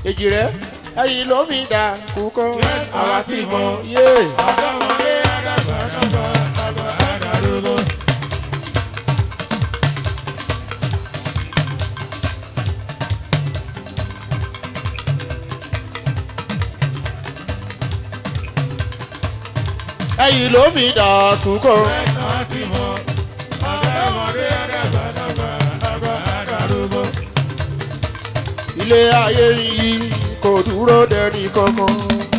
èjì rẹ ẹyin ló mi dà kúkọ Yes, àwa ti mọ yé ọ̀dọ́mọdé àdàgbà dàgbà àgbà àdàrúgbó. ẹyin ló mi dà kúkọ Ẹ̀sán ti mọ̀ ọ̀dọ́mọdé àdàgbà dàgbà àgbà àdàrúgbó. ilé ayé yìí kò dúró dẹni kankan.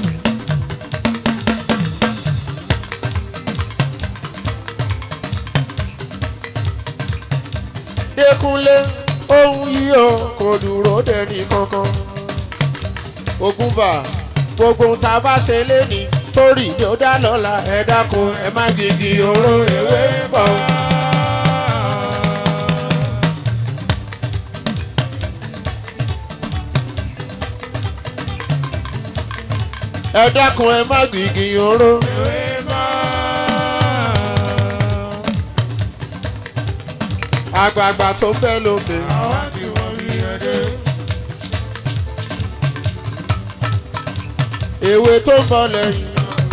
Dékúnlé ohun yìí o kò dúró dẹni kankan. Ògúnbà gbogbo tá a bá ṣe léni sítórì ni ó dá lọ́la ẹ dákun ẹ má gbìgì oró ewé bọ̀. ẹ dákun ẹ má gbìgì oró. Ewé bá. àgbààgbà tó ń bẹ lóde. Àwa ti wọ́n rí ẹdẹ. èwe tó ń bọ̀ lẹ́yìn.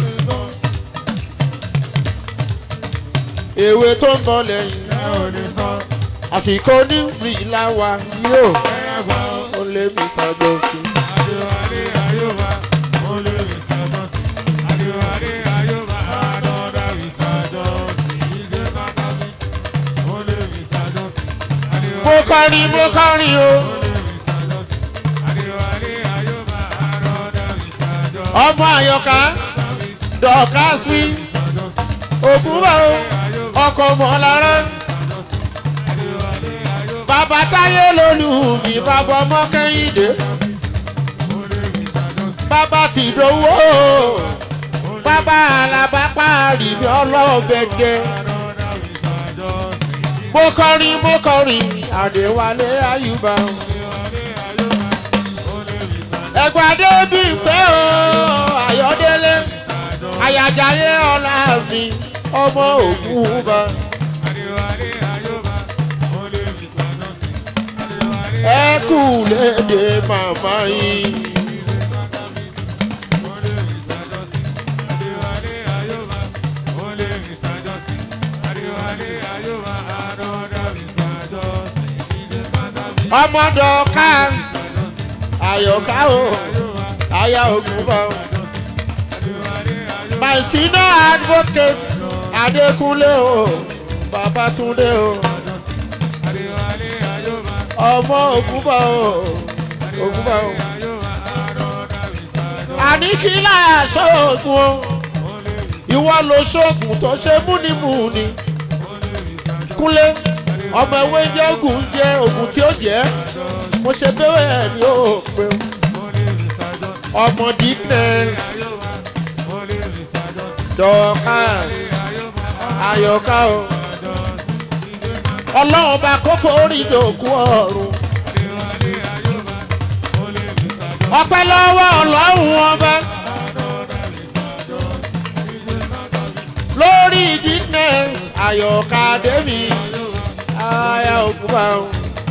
èwe tó ń bọ̀ lẹ́yìn. Ẹ ò lè sọ àsìkò ní ìlà wa yóò ẹ̀yà gbà ó. ó lé mi tàgbọ́ sí. Adéwálé Ayọ́bá, ó lé Mr. Johnson. Adéwálé Ayọ́bá, another Mr. Johnson. Ìṣe Bákàbí, ó lé Mr. Johnson. Adéwálé mo kọrin mo kọrin o. ó lé Mr. Johnson. Adéwálé Ayọ́bá, another Mr. Johnson. ọmọ àyọká dọ̀kásí Mr. Johnson. ògúnbà o ọkọ̀ mọ̀lára Adéwálé Ayọ́bá, bàbá táyé lólu mi bàbá ọmọ kẹ́hìndé ó lé Mr. Johnson. bàbá tìdówó bàbá alábàpá rìbí ọlọ́ọ̀bẹ̀dẹ̀. Another Mr. Johnson. mo kọrin mo kọrin àdéwálé àyùbá Adéwálé Ayọ́bá, ó lé Mr. ẹgbà débi pé o ayọ̀délé àyàjáyé ọlá mi ọmọ ògúnba Adéwálé Ayọ́bá, ó lé Mr. Johnson. Adéwálé ẹ kú léde màmá yìí ọmọdé ọká àyọká o àyà ògúnba o my senior advocate adékúnlé o babatunde o ọmọ ògúnba o ògúnba o àní kí láyà sóògùn o ìwọ lo sóògùn tó ṣe múnimúni kúnlé ọmọ ewé jẹ́ ògùn jẹ́ ògùn tí ó jẹ́ mo ṣe bẹ́wẹ̀ ẹ̀ ní òpin ọmọ dickness dorcas ayọ̀ká o ọlọ́run bá kó forí ìdòkú ọ̀run ọpẹ́ lọ́wọ́ ọlọ́run ọba lórí dickness ayọ̀ká dèmi aya òkúba o.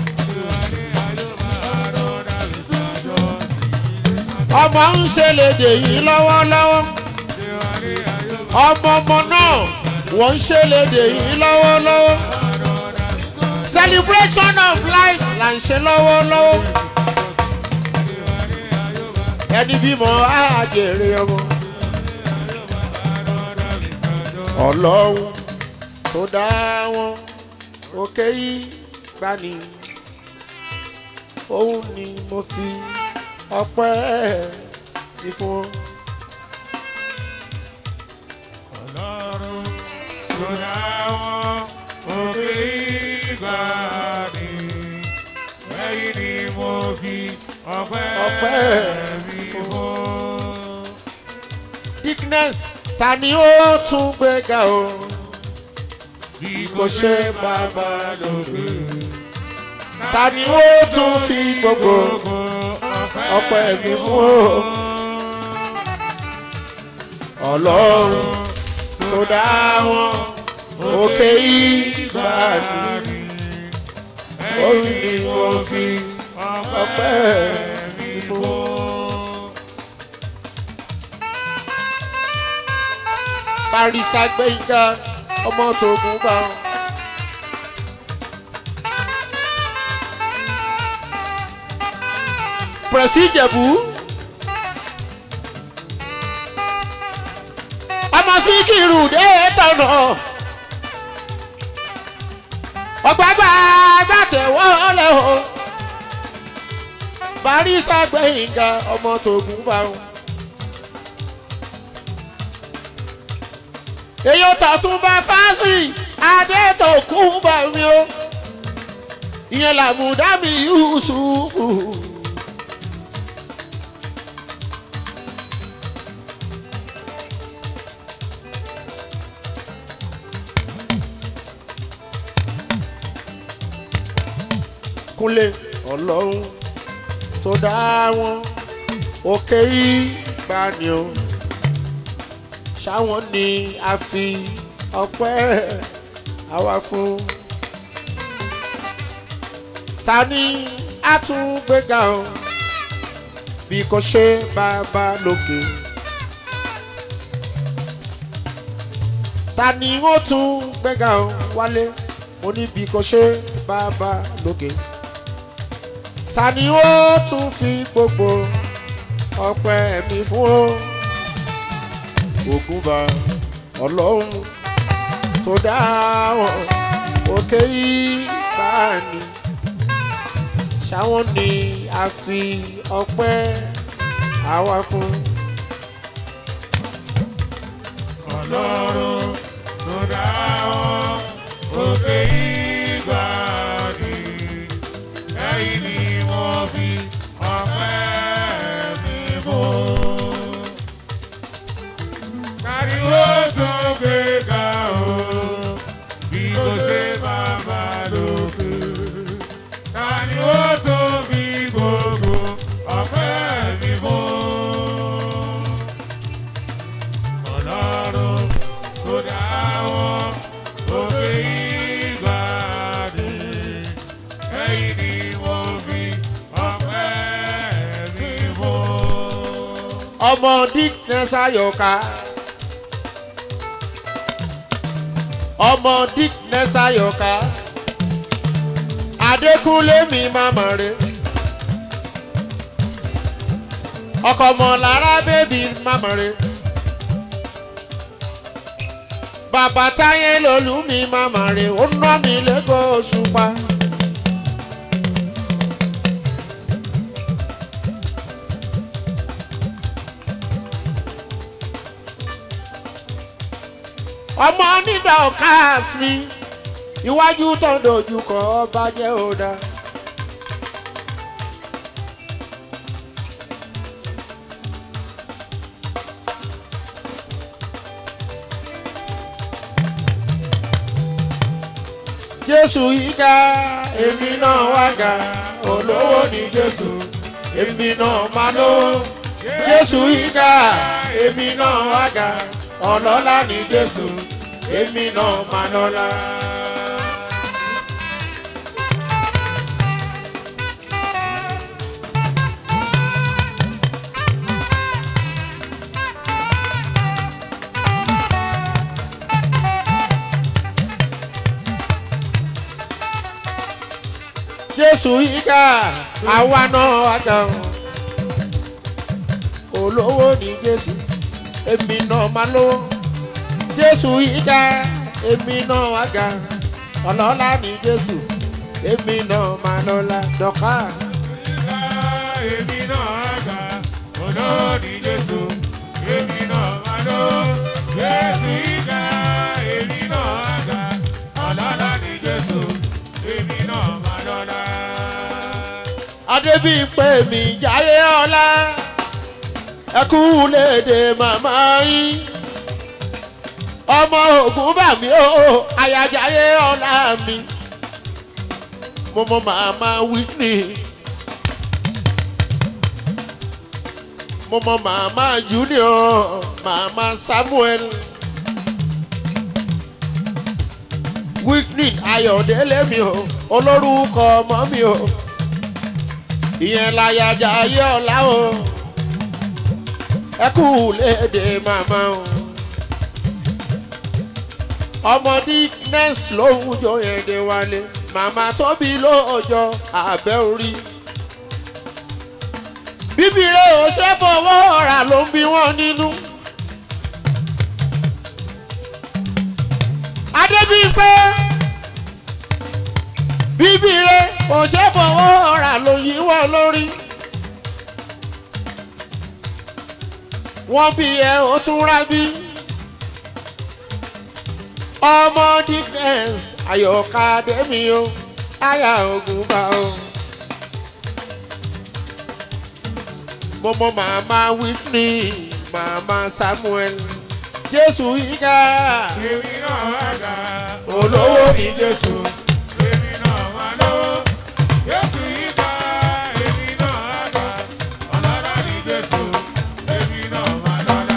ọmọ ń ṣe lédè yìí lọ́wọ́lọ́wọ́ ọmọ ọmọ náà wọ́n ń ṣe lédè yìí lọ́wọ́lọ́wọ́ celebration of life là ń ṣe lọ́wọ́lọ́wọ́ ẹni bímọ àjèrè ọmọ ọlọ́run tó dá wọn òkè yìí gbani òun ni mo fi ọpẹ́ sí fún ọ. Ọlọ́run tó dá wọn òkè ìgbà ni lẹ́yìn ni mo fi ọpẹ́ Ọpẹ́ mi fún. dickness ta ni ó tún gbéga o Bí kò ṣe bàbá lókè. ta ni ó tún fi gbogbo ọpẹ́ mi fún o ọlọ́run tó dá wọn òkè ìgbà ni òun ni mo fi ọpẹ́ mi fún o. barista gbẹ̀ngà ọmọ tógun bá wọn. pẹ̀sì ìjẹ̀bú. ọmọ síkìrù dé tọ̀nà. ọ̀gbàgbà gbàtẹ̀wọ́ lẹ̀ o. barista gbẹ̀ngà ọmọ tógun bá wọn. èyí ò tọ̀tún bá fásì adé tó kú bá mi o. ìyẹn làmúdá mi yusufu. kúnlé ọlọ́run tó dá wọn òkè ìgbà ni o ṣáwọn ni a fi ọpẹ́ àwa fún ta ni a tún gbéga o bí kò ṣe bàbá lókè ta ni ó tún gbéga o wálé mo ní bí kò ṣe bàbá lókè ta ni ó tún fi gbogbo ọpẹ́ mi fún o ògúnba ọlọ́run tó dá wọn òkè ìbáni ṣáwọn ni a fi ọpẹ́ àwa fún. ọlọ́run tó dá wọn òkè ìgbà ni ẹ̀yìn ni wọ́n fi ọpẹ́ mi fún. káríwó tó gbé ga o bí kò ṣe bàbá lókè. káríwó tó fi gbogbo ọpẹ́ mi fún ọlọ́run tó dá wọn òkè ìgbà ni ẹ̀yìn ni wọ́n fi ọpẹ́ mi fún. ọmọ dickness ayọ̀ká ọmọ dickness ayọ̀ká adékúnlé mi màmá rẹ̀ ọkọ̀ mọ̀ lára bébí màmá rẹ̀ bàbá táyé lolú mi màmá rẹ̀ ó ná mi lẹ́kọ̀ọ́ òṣùpá. ọmọ onídà ọ̀káàs mi iwájú tó ń dojú kọ ọba jẹ́ òdà. jésù yíká èmi náà wá ga olówó ní jésù èmi náà máa lówó jésù yíká èmi náà wá ga ọlọ́lá ní jésù èmi náà máa lọ́lá. jésù yíká àwa náà wá ga olówó ní jésù èmi náà máa lówó jésù yíká èmi náà wá ga ọlọ́lá ní jésù èmi náà máa lọ́lá dọ́kà. Ìgbà èmi náà àgbà olóòdì Jésù èmi náà máa lọ. Jésù ìgbà èmi náà àgbà ọlọ́lá ní Jésù èmi náà máa lọ́lá. adébíyìnpé mi jáyé ọlá ẹkú léde màmá yín ọmọ ògùn bà mí o àyàjáyé ọlá mi mo mọ màmá whitney mo mọ màmá junior màmá samuel whitney ayọ̀délé mi o olórúkọ ọmọ mi o ìyẹn láyàjà ayé ọ̀la o ẹ kú léde màmá o ọmọdé next lòun jọ èdè wálé màmá tóbi lóòjọ́ abẹ́ orí. bíbí rẹ̀ ò ṣe fọwọ́ rà ló ń bí wọ́n nínú. adébíyìnpé bíbí rẹ̀ ò ṣe fọwọ́ rà ló yí wọ́n lórí. wọ́n bí ẹ ó tún rábí ọmọ defence ayọ̀ká dẹ́mi o aya ogun bá o. mọ́mọ́ màmá whitney màmá samuel jésù yíká Èmi náà wá gbà. olówó ní jésù. Èmi náà wá lówó. Jésù yìí ká. Èmi náà wá gbà. Ọlọ́lá ni Jésù. Èmi náà wá lọ́lá.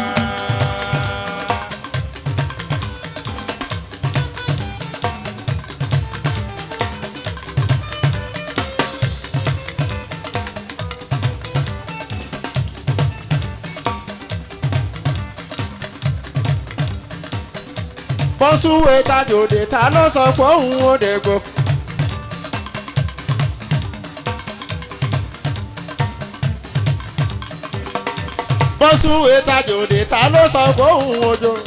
bọ́sùwé tajòdè ta ló sọ pé òun ò dẹ̀gbọ́. bọ́sùwé tajòdè ta ló sọ pé òun ò jọ.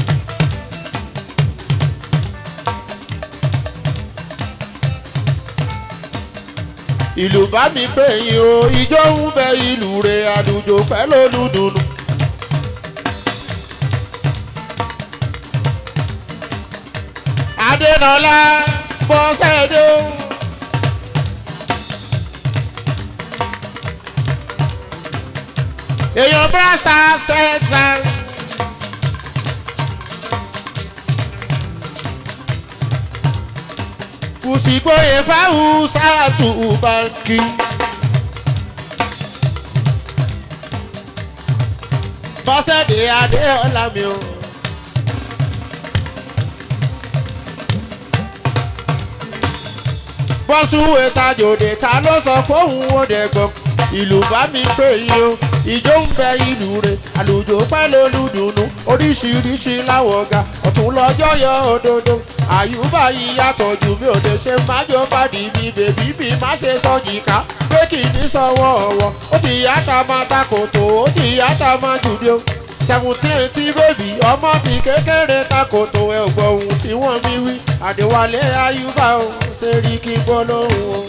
ìlú bá mi pè yín o ìjọ ń bẹ ìlú rẹ̀ àlùjò pẹ́ lólùdùnú. adénọlá bọ́sẹ̀dé. èèyàn brasa texas. kùsìgbóye fáwọn sáàtù báńkì. bọ́sẹ̀dé adéọlá mi o. bọ́sùwé tajòdè ta ló sọ fóun ó dẹ̀gbọ́n ìlú bá mi pè yín o ìjó ń bẹ ìlú rẹ̀ àlùjò pẹ́ lólùdùnú oríṣiríṣi láwọ̀ ga ọ̀tún lọ́jọ́ yọ òdodo àyùbá yìí yàtọ̀ jù mí ò lè ṣe májò bàdí mi bèbí mi má ṣe sọ́jì ká pé kì í ní sọ́wọ́ ọ̀wọ́ ó ti yàtọ̀ máa takòtò ó ti yàtọ̀ máa jùdí o seventeen tí bèbí ọmọ ti kékeré takòtò ẹ̀ ò gbọ́ ohun tí wọ́n mi wí àdéwálé àyùbá o ṣe rí kí gbọ́ lóhùn o.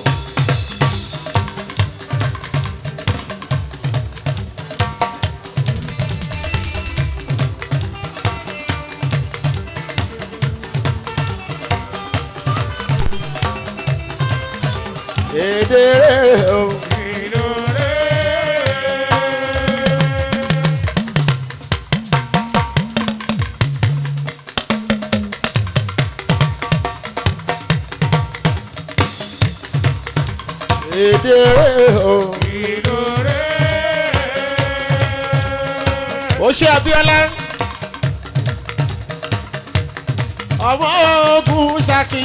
èdè rẹ̀ o. Ìlúre. èdè rẹ̀ o. Ìlúre. ó ṣe abiola ọmọ ogun ṣaki.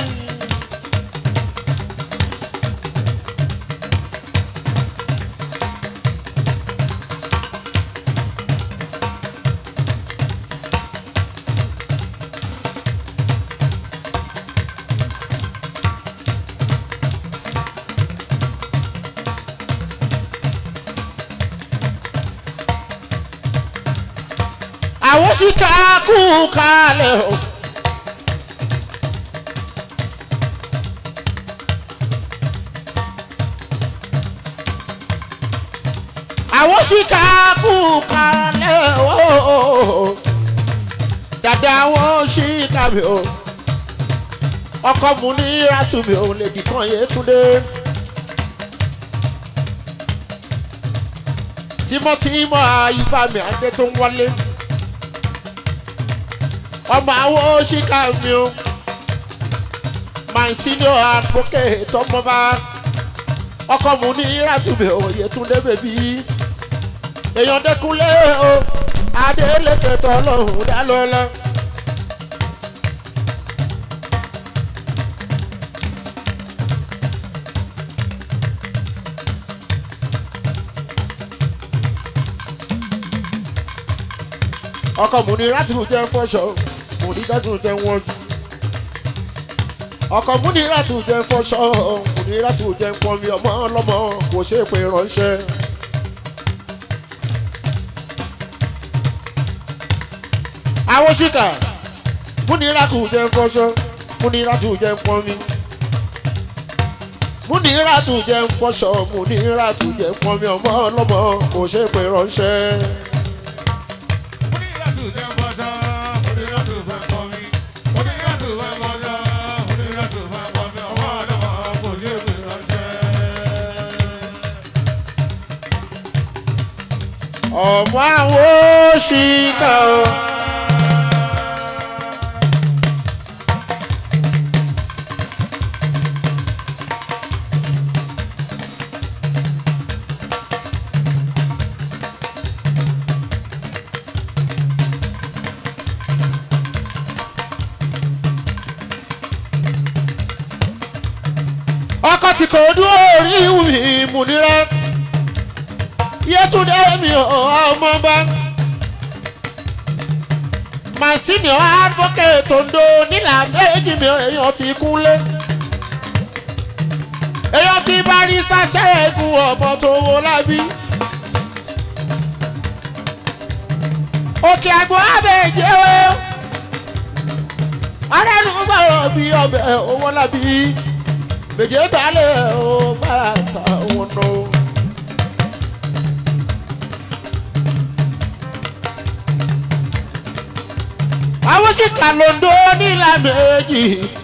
àwọn sì ká kú kalẹ̀ o. àwọn sì ká kú kalẹ̀ o. dàda wọn sì kàwé o. ọkọ mu ní rátùmí òun lè dìkan yé túndé. tímọ́tímọ́ ayífàmì adé tó ń wọlé ọmọ àwọn òṣìkà mi o my senior advocate ọmọba ọkọ mu ní rátùbẹ òye túndé bèbí èèyàn dẹkúnlé o adélèké tọlọrun dálọlá. ọkọ mu ní rátùbẹ jẹ fọṣọ mo ní dájú jẹ wọn jù. ọkọ̀ múnirátù jẹ́ fọṣọ múnirátù jẹ́ pọnmi ọmọ ọlọ́mọ kò ṣe é pé ránṣẹ́. àwọn ṣìkà múnirátù jẹ́ fọṣọ múnirátù jẹ́ pọnmi múnirátù jẹ́ fọṣọ múnirátù jẹ́ pọnmi ọmọ ọlọ́mọ kò ṣe é pé ránṣẹ́. ọmọ àwọn ṣìkà o. ọkọ tí kò dúró orí ìwé múnira yẹtúndé mi ò ọmọ bá màsímì advocate ondo nílà méjì mi èèyàn ti kúnlé èèyàn ti barista ṣẹ́gun ọmọ tó wo lábí òkè àgbo abẹ́jẹ́ o arẹ́nu gbọ́dọ̀ bí ọbẹ̀ owó lábí méje balẹ̀ o bára ta wọn nọ. àwọn sì kà lóńdó nílà méjì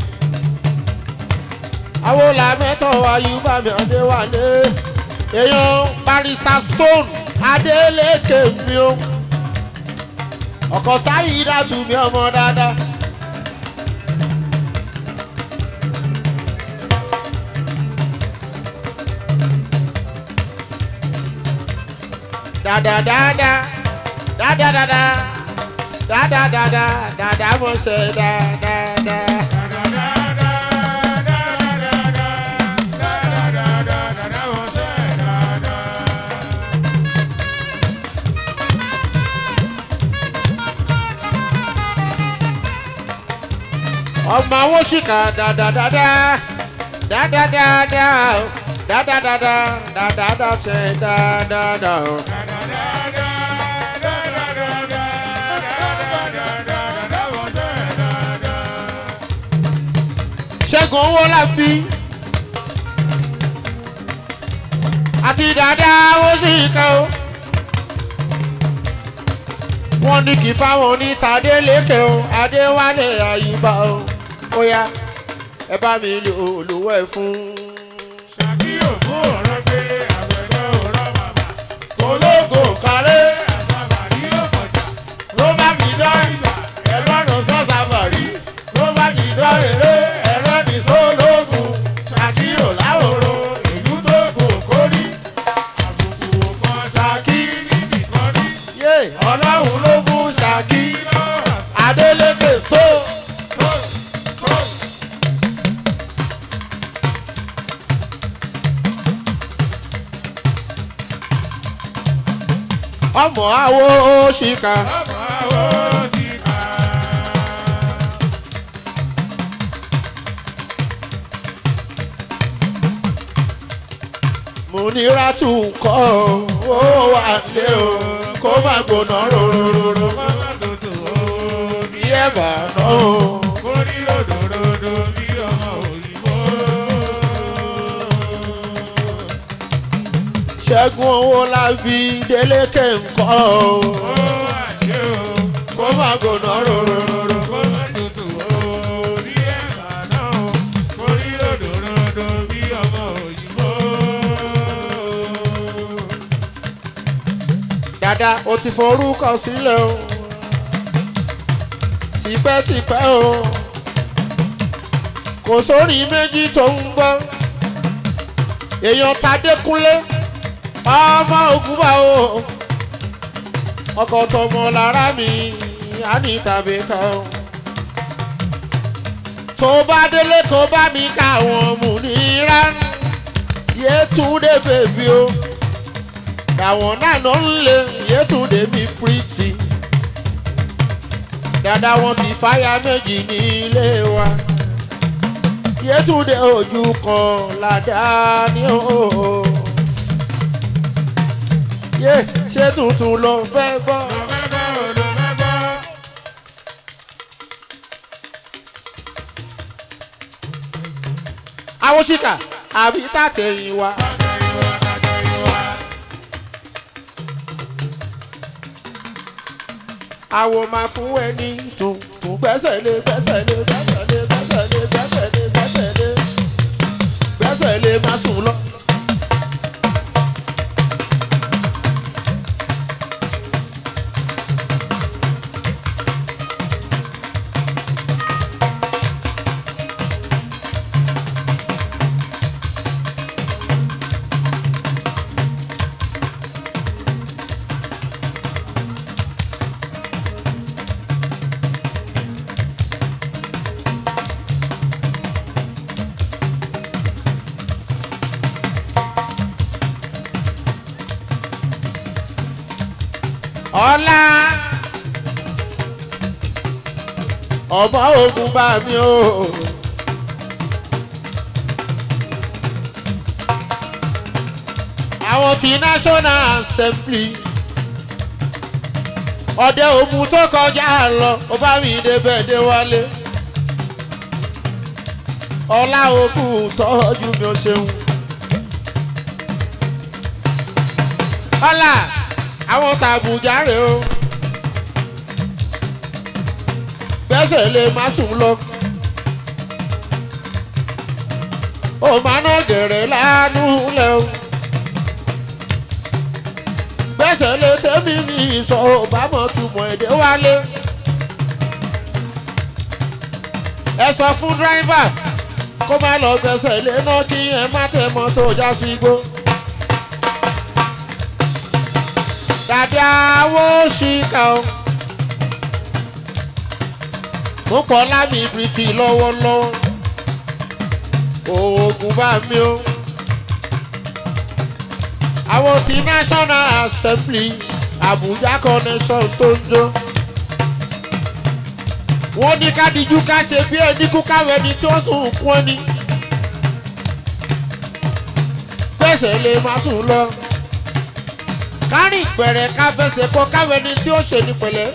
àwọn làmẹ́tọ̀ ayúbàmí adéwálé èèyàn barista stone adélèké mi o ọkọ̀ sáyé dàtú mi ọmọ dáadáa. da da da da da da da da da da da da da da mo ṣe da da da. ọmọ àwọn ṣìkà da da da da da da da da da da da da da da da ṣe da da da. ṣẹ́gun owó lábí àti dáadáa ó sì kẹ́ o. wọ́n ní kí fáwọn onítàdé lékè o adéwálé àyùbá o ó yá ẹ bá mi lò olówó ẹ fún. ológo kárẹ́ ló bá mi dán ẹlọ́run sọ́sàbàrí ló bá mi dán rere ẹlẹ́ni sólógùn ṣàkíyò láwòrò ìlú tó kò kórí ṣàkí yé ọlọ́run ló fún ṣàkí adélékè stone. ọmọ àwo ṣìkà mo ní rátù kọ́ ó wà lé o kó má gbóná rororo bí ẹ bá ná o. ṣẹ́gun owó lábí délékè ńkọ́ o kó má gbóná rororo. dada o ti forúkọ sílẹ̀ o tipẹ́tipẹ́ o kò sórí méjì tó ń gbọ́ èèyàn tadékúnlé ọmọ ògúnbà o ọkọ̀ tọmọ lára mi á ní tàbí kan o tó bá délé kó bá mi ká àwọn múnira yétúndé bèbí o àwọn náà ló ń lé yétúndé mi pírítì dada wọn ti fáyà méjì ní ilé wa yétúndé ojú kan ládàá ní o. yé ṣé tuntun ló fẹ́ gbọ́. àwọn ṣìkà àbí tàtẹ̀yìn wa. àwọ̀ máa fún ẹni tuntun gbẹ́sẹ̀ lé gbẹ́sẹ̀ lé gbẹ́sẹ̀ lé gbẹ́sẹ̀ lé gbẹ́sẹ̀ lé gbẹ́sẹ̀ lé gbẹ́sẹ̀ lé má sùn lọ. ọlá ọmọ ogun bá mi o. àwọn ti national assembly ọdẹ ogun tó kọjá lọ ó bá mi débẹ̀ dé wálé ọlá ogun tọ́jú mi ò ṣeun. ọlá àwọn tàbùjá rè o gbẹ́sẹ̀ lè má sùn lọ. ó máa ná gẹ̀rẹ́ lánú lẹ o gbẹ́sẹ̀ lè tẹ́mi ní ìsọ̀ òbámọ̀ túmọ̀ èdè wálé. ẹ sọ fún dírẹ́fà kó má lọ gbẹ́sẹ̀ lé náà kí ẹ má tẹ̀ mọ́tò já sí igbó. dàdí àwọ̀ ṣìkà o. mo pọ̀ lámì ìbìrìtì lọ́wọ́lọ́wọ́. oògùn bá mi o. àwọn ti national assembly abuja connection tó ń jó. wọ́n ní ká dijú ká ṣe bí ẹni kú káwé ni tí ó sùn kún ẹni. gbèsè lè má sùn lọ kárìn ìpẹ̀rẹ̀ ká fẹsẹ̀ kọ káwé ni tí ó ṣe ní pẹ̀lẹ́.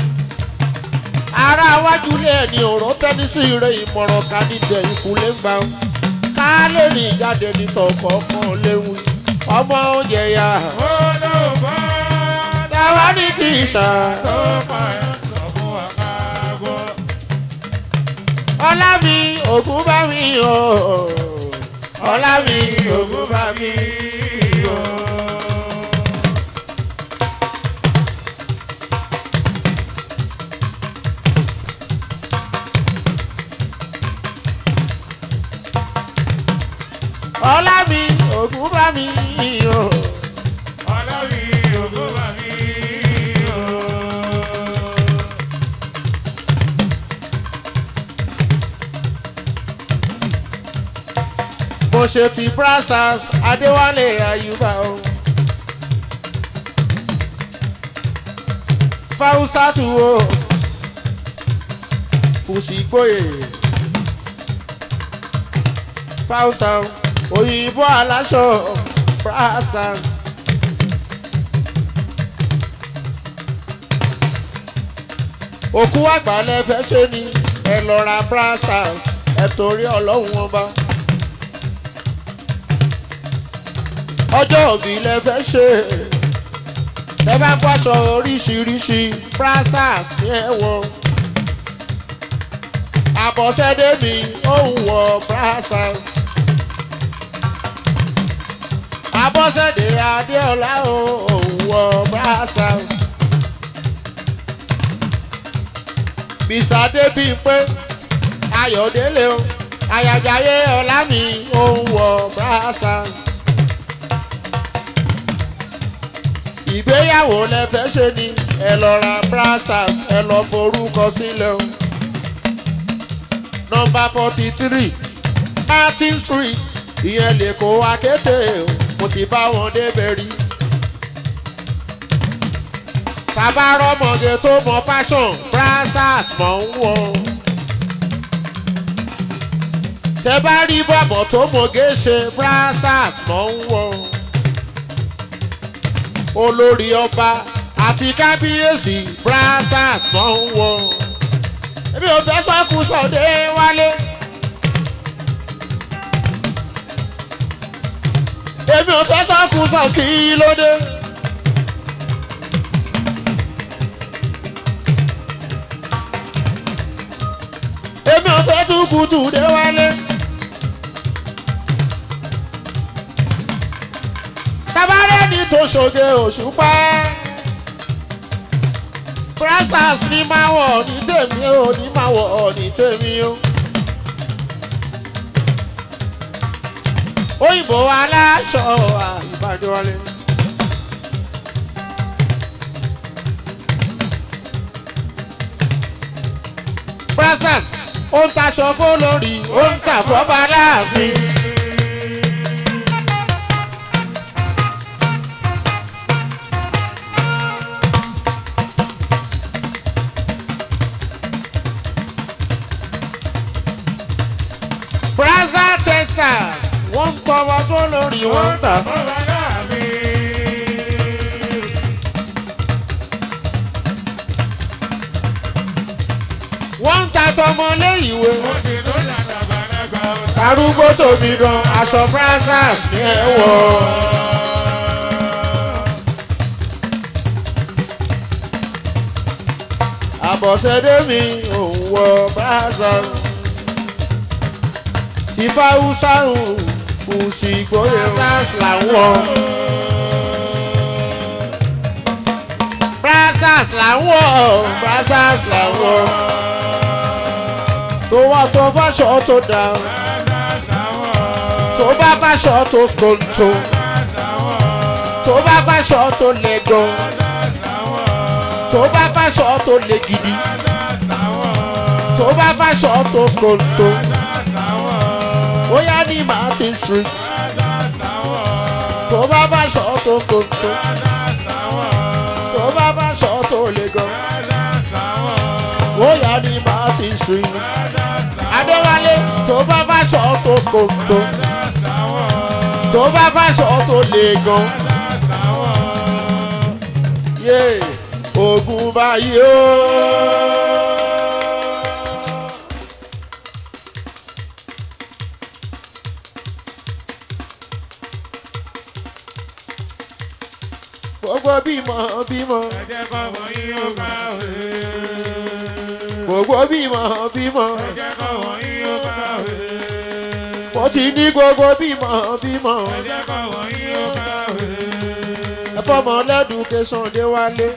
ara wájú ilé ẹni ọ̀rọ̀ tẹ́ni sí ire ìmọ̀ràn ká ní jẹ ìkúlé ń gbà ó. ká lè ní ìjáde ní tọkọ kan léwu ọmọ oúnjẹ ya. olóògbé táwa ní ti ṣà. tó pa ẹ̀ sọ fún wa ká gbọ́. ọlá mi ògún bá mi o. ọlá mi ògún bá mi o. ọlá mi ògún bá mi o. ọlọ́rí ògbó bá mi o. mo ṣe ti brassers adéwálé ayuba o. fáwùsátù o fùsìgbòye fáwùsà òyìnbó aláṣọ brassers. òkú àgbà lẹ fẹ́ ṣe ni ẹ lọ ra brassers ẹ torí ọlọ́run wọn bá. ọjọ́ òbí lẹ fẹ́ ṣe ẹ bá fọṣọ oríṣiríṣi brassers ní ẹ̀wọ̀ àbọ̀sẹ́dé mi ó ń wọ brassers àbọ̀sẹ́dé adéọlá ó ń wọ brassers bisade bíi pé ayọ̀délé o àyàjáyé ọlá mi ó ń wọ brassers. ìgbéyàwó lẹ fẹ́ ṣe ni ẹ lọ ra brassers ẹ lọ forúkọ sílẹ̀ o. nọmba forty three martin street ìyẹn lè kó akété o mo ti bá wọn débẹ̀ rí. bàbá rọmọge tó mọ fashion brassers mọ̀ ń wọ. tẹ bá rí bọ̀bọ̀ tó mọ̀gé ṣe brassers mọ̀ ń wọ̀ olórí ọba àti kábíyèsí brassers mọ̀ ń wọ̀ èmi ò fẹ́ sọ́kù sọ̀dé wálé. èmi ò fẹ́ sọ́kù sọ̀ kí ló dé. èmi ò fẹ́ tún kùtù dé wálé. tabarẹ́ ni tó ṣoge òṣùpá. brassers ní máa wọ̀ ní tèmi ò ní máa wọ̀ ní tèmi o. òyìnbó aláṣọ àìbàdàn wálé. brassers ó ń taṣọ fólórí ó ń tà fọ́ba láàfin. Brazza Texas wọ́n ń tọwọ́ fólórí wọ́n ń tà. wọ́n ń ta tọmọlé ìwé. arúgbó tóbi gan aṣọ brazzers ní ẹ wọ. àbọ̀sẹ̀dé mi òun wọ brazzers. tí fáwùsà ń kù sí gbóyè brazzers làwọn. brazzers làwọn brazzers làwọn tó wá tó fáṣọ tó dá tó bá fáṣọ tó skòtò tó bá fáṣọ tó lẹ́gàn tó bá fáṣọ tó lé gidi tó bá fáṣọ tó skòtò bóyá ní martin street tó bá fáṣọ tó skòtò tó bá fáṣọ tó lẹ́gàn bóyá ní martin street adéwálé tó bá fáṣọ tó skòtò tó bá fáṣọ tó lè gan yé ogun báyìí ó. gbogbo bímọ bímọ gbogbo bímọ bímọ mo ti ní gbogbo bímọ bímọ ẹfọmọ lẹdùkẹsàn dé wálé.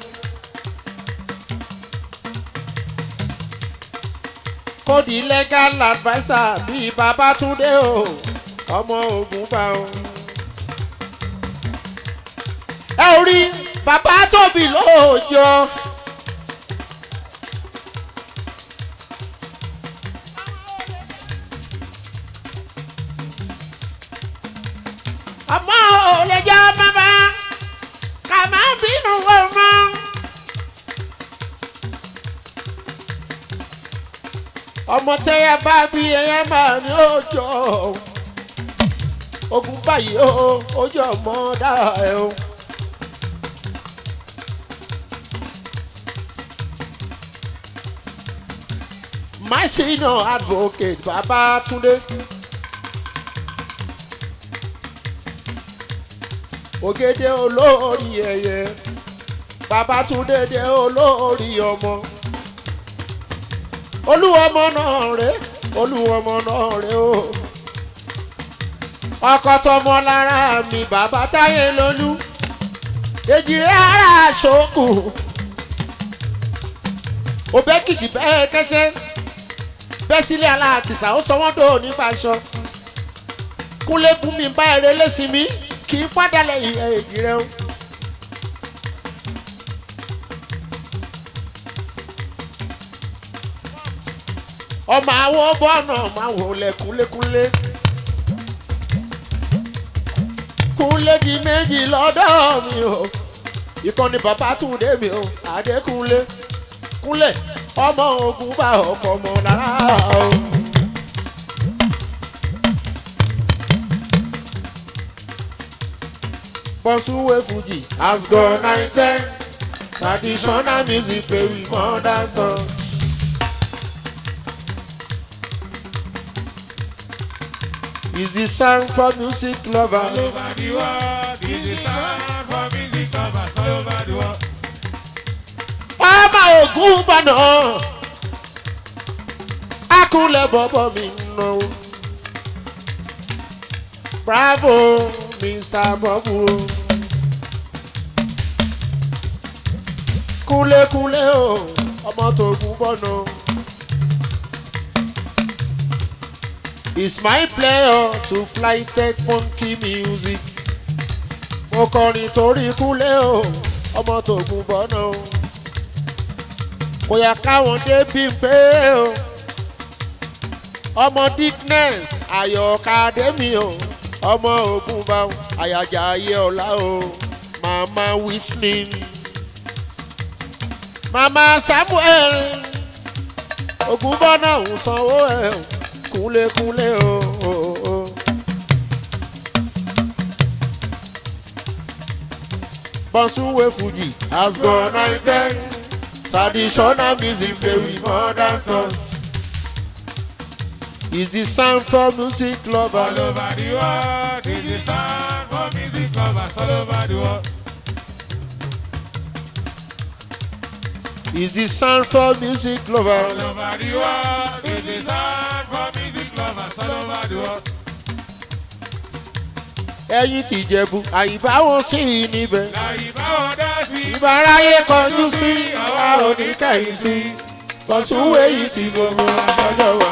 kódì legal adviser bíi babatunde o ọmọ ogun bá o. ẹ ò rí bàbá tóbi lóòjọ́. ọmọ ò lè jẹ́ bàbá ká má bínú ọmọ. ọmọ tẹ́yà bá bí ẹyẹ máa ní òjò ogun báyìí ó ojú ọmọ dára ẹ o. my senior advocate Babatunde. ògèdè olórí ẹyẹ Babátúndé dé olórí ọmọ olúwọmọ náà rè olúwọmọ náà rè o ọkọ tọmọ lára mi bàbá táyé lólú èjìrè ara àṣokù òbẹ́kìsì bẹ́ẹ̀ kẹ́sẹ́ bẹ́ẹ̀ sílẹ̀ aláàkìsà ó sọ wọ́n dò nípa aṣọ kúnlẹ́kùn mi bá eré lẹ́sìn mi kì í padà lẹ́yìn èjì rẹ o. ọmọ àwọn bọ́ọ̀nà máa wò lẹ̀ kúnlékúnlé. kúnlé di méjì lọ́dọ̀ mi o ìkànnì bàbá tún dé mi o àdékúnlé kúnlẹ̀ ọmọ ogun bá ọkọ̀ ọmọ lára o. Bọ́súwé Fuji has gone nine ten. Traditional music play with modern touch. Is the sound for music All lovers? over the world, this is sound for music lovers all over the world. Ọmọ ògún bọ̀nà. Akúnlẹ̀ bọ̀bọ̀ mi náwó. Bravo Mr. Bọ́bù o. Kúnlékúnlé o, ọmọ tògún bọ̀nà. It's my pleasure to play tech funky music. Mo kọrin torí kúnlé o, ọmọ tògún bọ̀nà o kò yẹ káwọn débi pé o ọmọ dickness ayọ̀ká dẹ́mi o ọmọ ogun bá o àyàjà ayé ọ̀la o màmá whistling màmá samuel ogun bọ́nà ń sanwó ẹ̀ o kúnlékúnlé o. o, o. Bonsuwe Fuji has gone nine ten. Traditional music play with modern touch. Is the sound for music All lovers? over the world, this is sound for music lovers all over the world. Is the sound for music All lovers? over the world, this is sound for music lovers all over the world. Ẹyin ti jẹ̀bù, àyíbá wọn sì níbẹ̀. Láyé báwọn dá sí. Ìbáráyé kọjú sí, àwa ò ní kẹ̀yìn sí. Bọ̀súwé yìí ti gbogbo àjọjọ wa.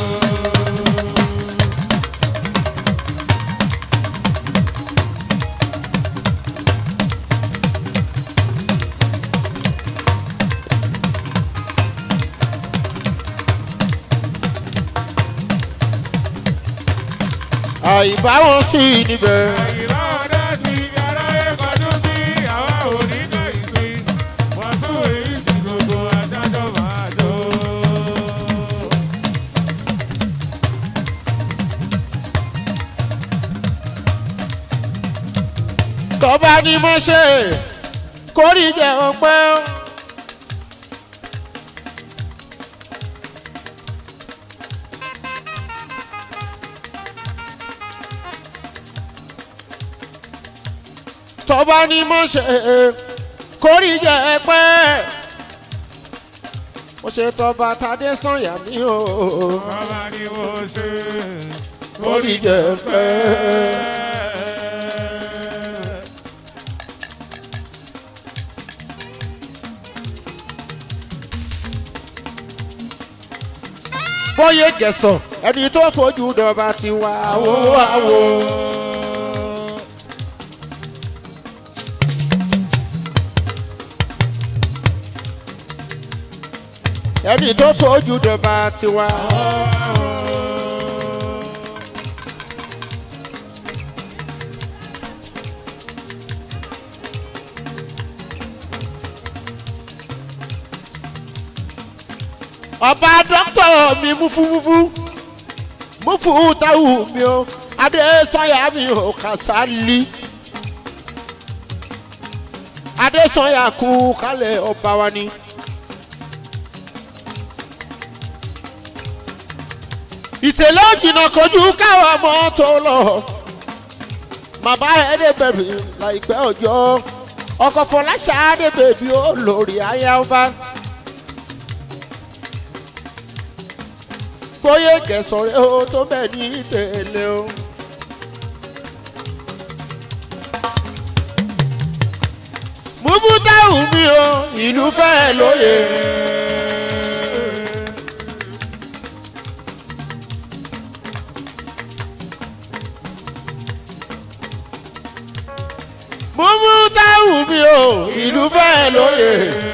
Àyíbá wọn sì níbẹ̀. Láyé báwọn dá sí. Aráyé kọjú sí. Àwa ò ní kẹ̀yìn sí. Wọ́n sún èyí tí gbogbo ajájọ́ máa jó. tọ́ba ni mo ṣe kórì jẹ́ ọpẹ́. tọ́ba ni mo ṣe kórì jẹ́ ọpẹ́. mo ṣe tọ́ba tadé sànyà mí o Bàbá ni mo ṣe. kórì jẹ́ ọpẹ́. bóyá gẹ̀sọ̀ ẹni tó fojú dọ̀ba ti wá wó àwò. ẹni tó fojú dọ̀ba ti wá. ọba dókítà mi múfúmúfú múfú táwù mi o adésanya mi ò kàsálí adésanya kú kálẹ̀ ọba wa ni. ìtẹ̀lẹ́ òjìnà kojú káwọn ọmọ tó lọ màbá ẹ̀ẹ́dẹ́gbẹ̀rún láìpẹ́ ọjọ́ ọkọ̀ fọláṣà ẹ̀ẹ́dẹ́gbẹ̀bí ó lórí ayé ọba. bóyá kẹsàn-án ó tó bẹ́ẹ̀ ní tẹ̀lé o. múbútáwù mi o ìlú fẹ́ lóye. múbútáwù mi o ìlú fẹ́ lóye.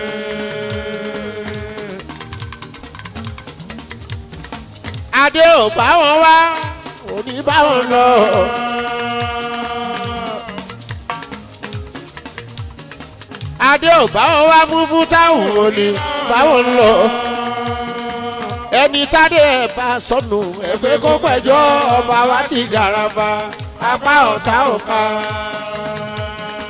adé ò bá wọn wá òní bá wọn lọ. adé ò bá wọn wá mú fún táwọn òní bá wọn lọ. ẹni tádé ẹ̀ bá sọnù ẹgbẹ́ kó pẹ̀jọ́ ọba wa ti gàràbà apá ọ̀tá ọ̀ka.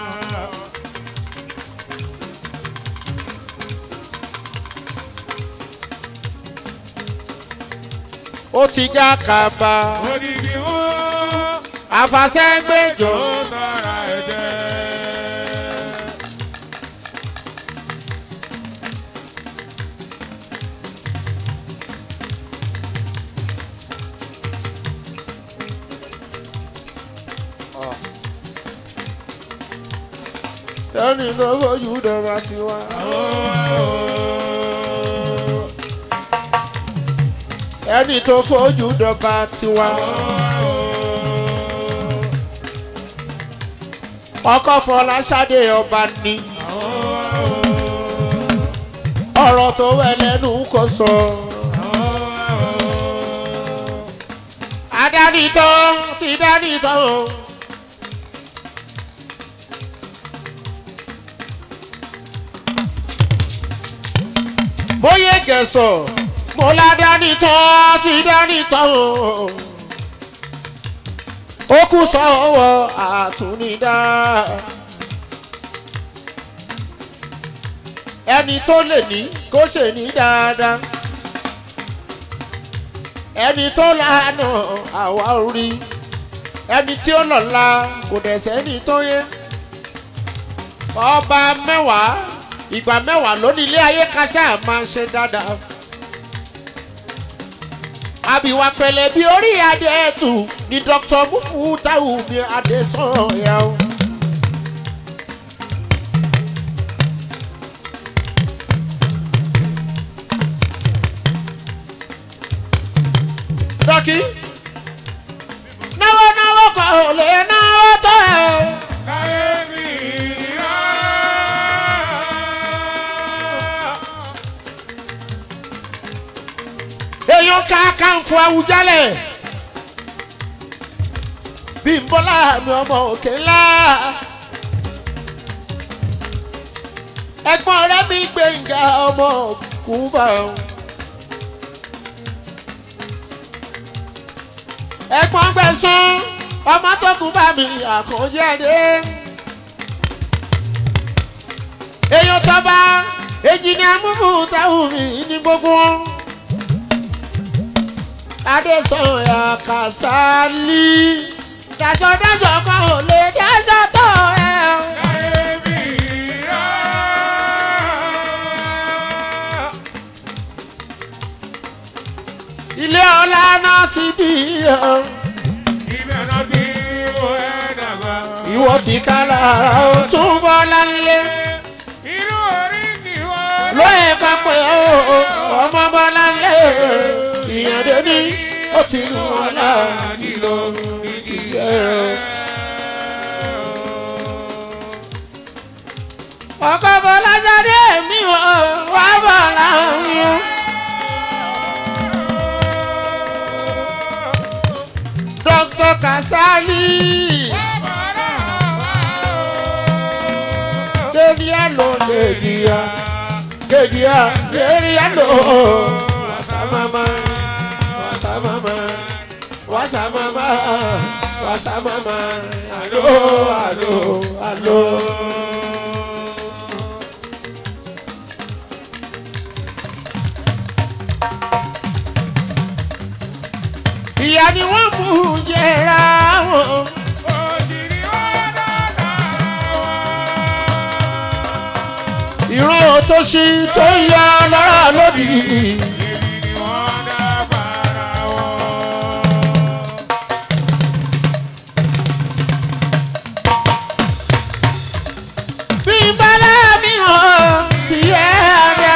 ó ti já kàbà Odidi wọn àfàsẹ́gbẹ́jọ ó tọ́ra ẹ̀jẹ̀. ẹni tó fojú dọ̀bà sí wa. ẹni tó fojú dọ̀bà sí wa. ọkọ Fọláṣadé ọba ni ọ̀rọ̀ tó wẹ̀ lẹ́nu kò sọ. adánitọ́ ti dánitọ́ o. bóyá gẹ̀sọ̀ mo la dánitọ́ ti dánitọ́ o. ó kù sọ́wọ́ àtúnidá. ẹni tó lè ní kó ṣe ní dáadáa ẹni tó lànà àwa orí ẹni tí ó lọ́la kò dẹ̀ sẹ́ni tó yẹ ọba mẹ́wàá ìgbà mẹ́wàá lónìí ilé ayé kásá máa ṣe dáadáa àbíwá pẹ̀lẹ́ bí orí adé ẹ̀tù ni dr mufu táwù mi adé sọ̀rọ̀ yà ó. dọ́kì náwó náwó kò lè náwó tó ẹ̀ o. Láyé mi rà. èèyàn kankan fún Awùjalẹ̀ Bímbọ́lá mi ọmọ òkè ńlá ẹ̀gbọ́n rẹ̀ mi Gbénga ọmọ Kúbà ẹ̀gbọ́n Gbẹ̀san ọmọ tó kú bá mi àkànjáde èèyàn tọ́ba èjì ni amúfù táwọn mi ní gbogbo wọn. Adésanya Kàsálí. Dasọ̀dasọ̀ kan ò lè dásọ̀ tó ẹ. Láyé mi rà. Ilé ọlá náà ti bí ọ. Ibẹ̀ náà tí mo ẹ̀ dàgbà. Ìwọ ti ká lára ó tún bọ́ lálé. Irú orí kì wọ́n. Lóye kan pé ó ọmọ bọ́ lálé. Ìyàndé ní ó ti nù wọn náà nílò ìdíyẹ. Ọkọ̀ Fọláṣadé mi ò wá bọ̀ láàrin. Dr. Kasali. Kedia lo kedia. Kedia kedia lo. Wasamama. Wasamama. Wasamama. Wasamama. Alo alo alo. Ìyá ni wọ́n mú jẹra wọn. Òṣìrí wọn dáadáa wọn. ìran òtòṣì tó ń yọ lọ́rọ̀ lódì. Èmi ni wọ́n dá bàrà wọn. bí bọ́lá mi hàn tí ẹ dá.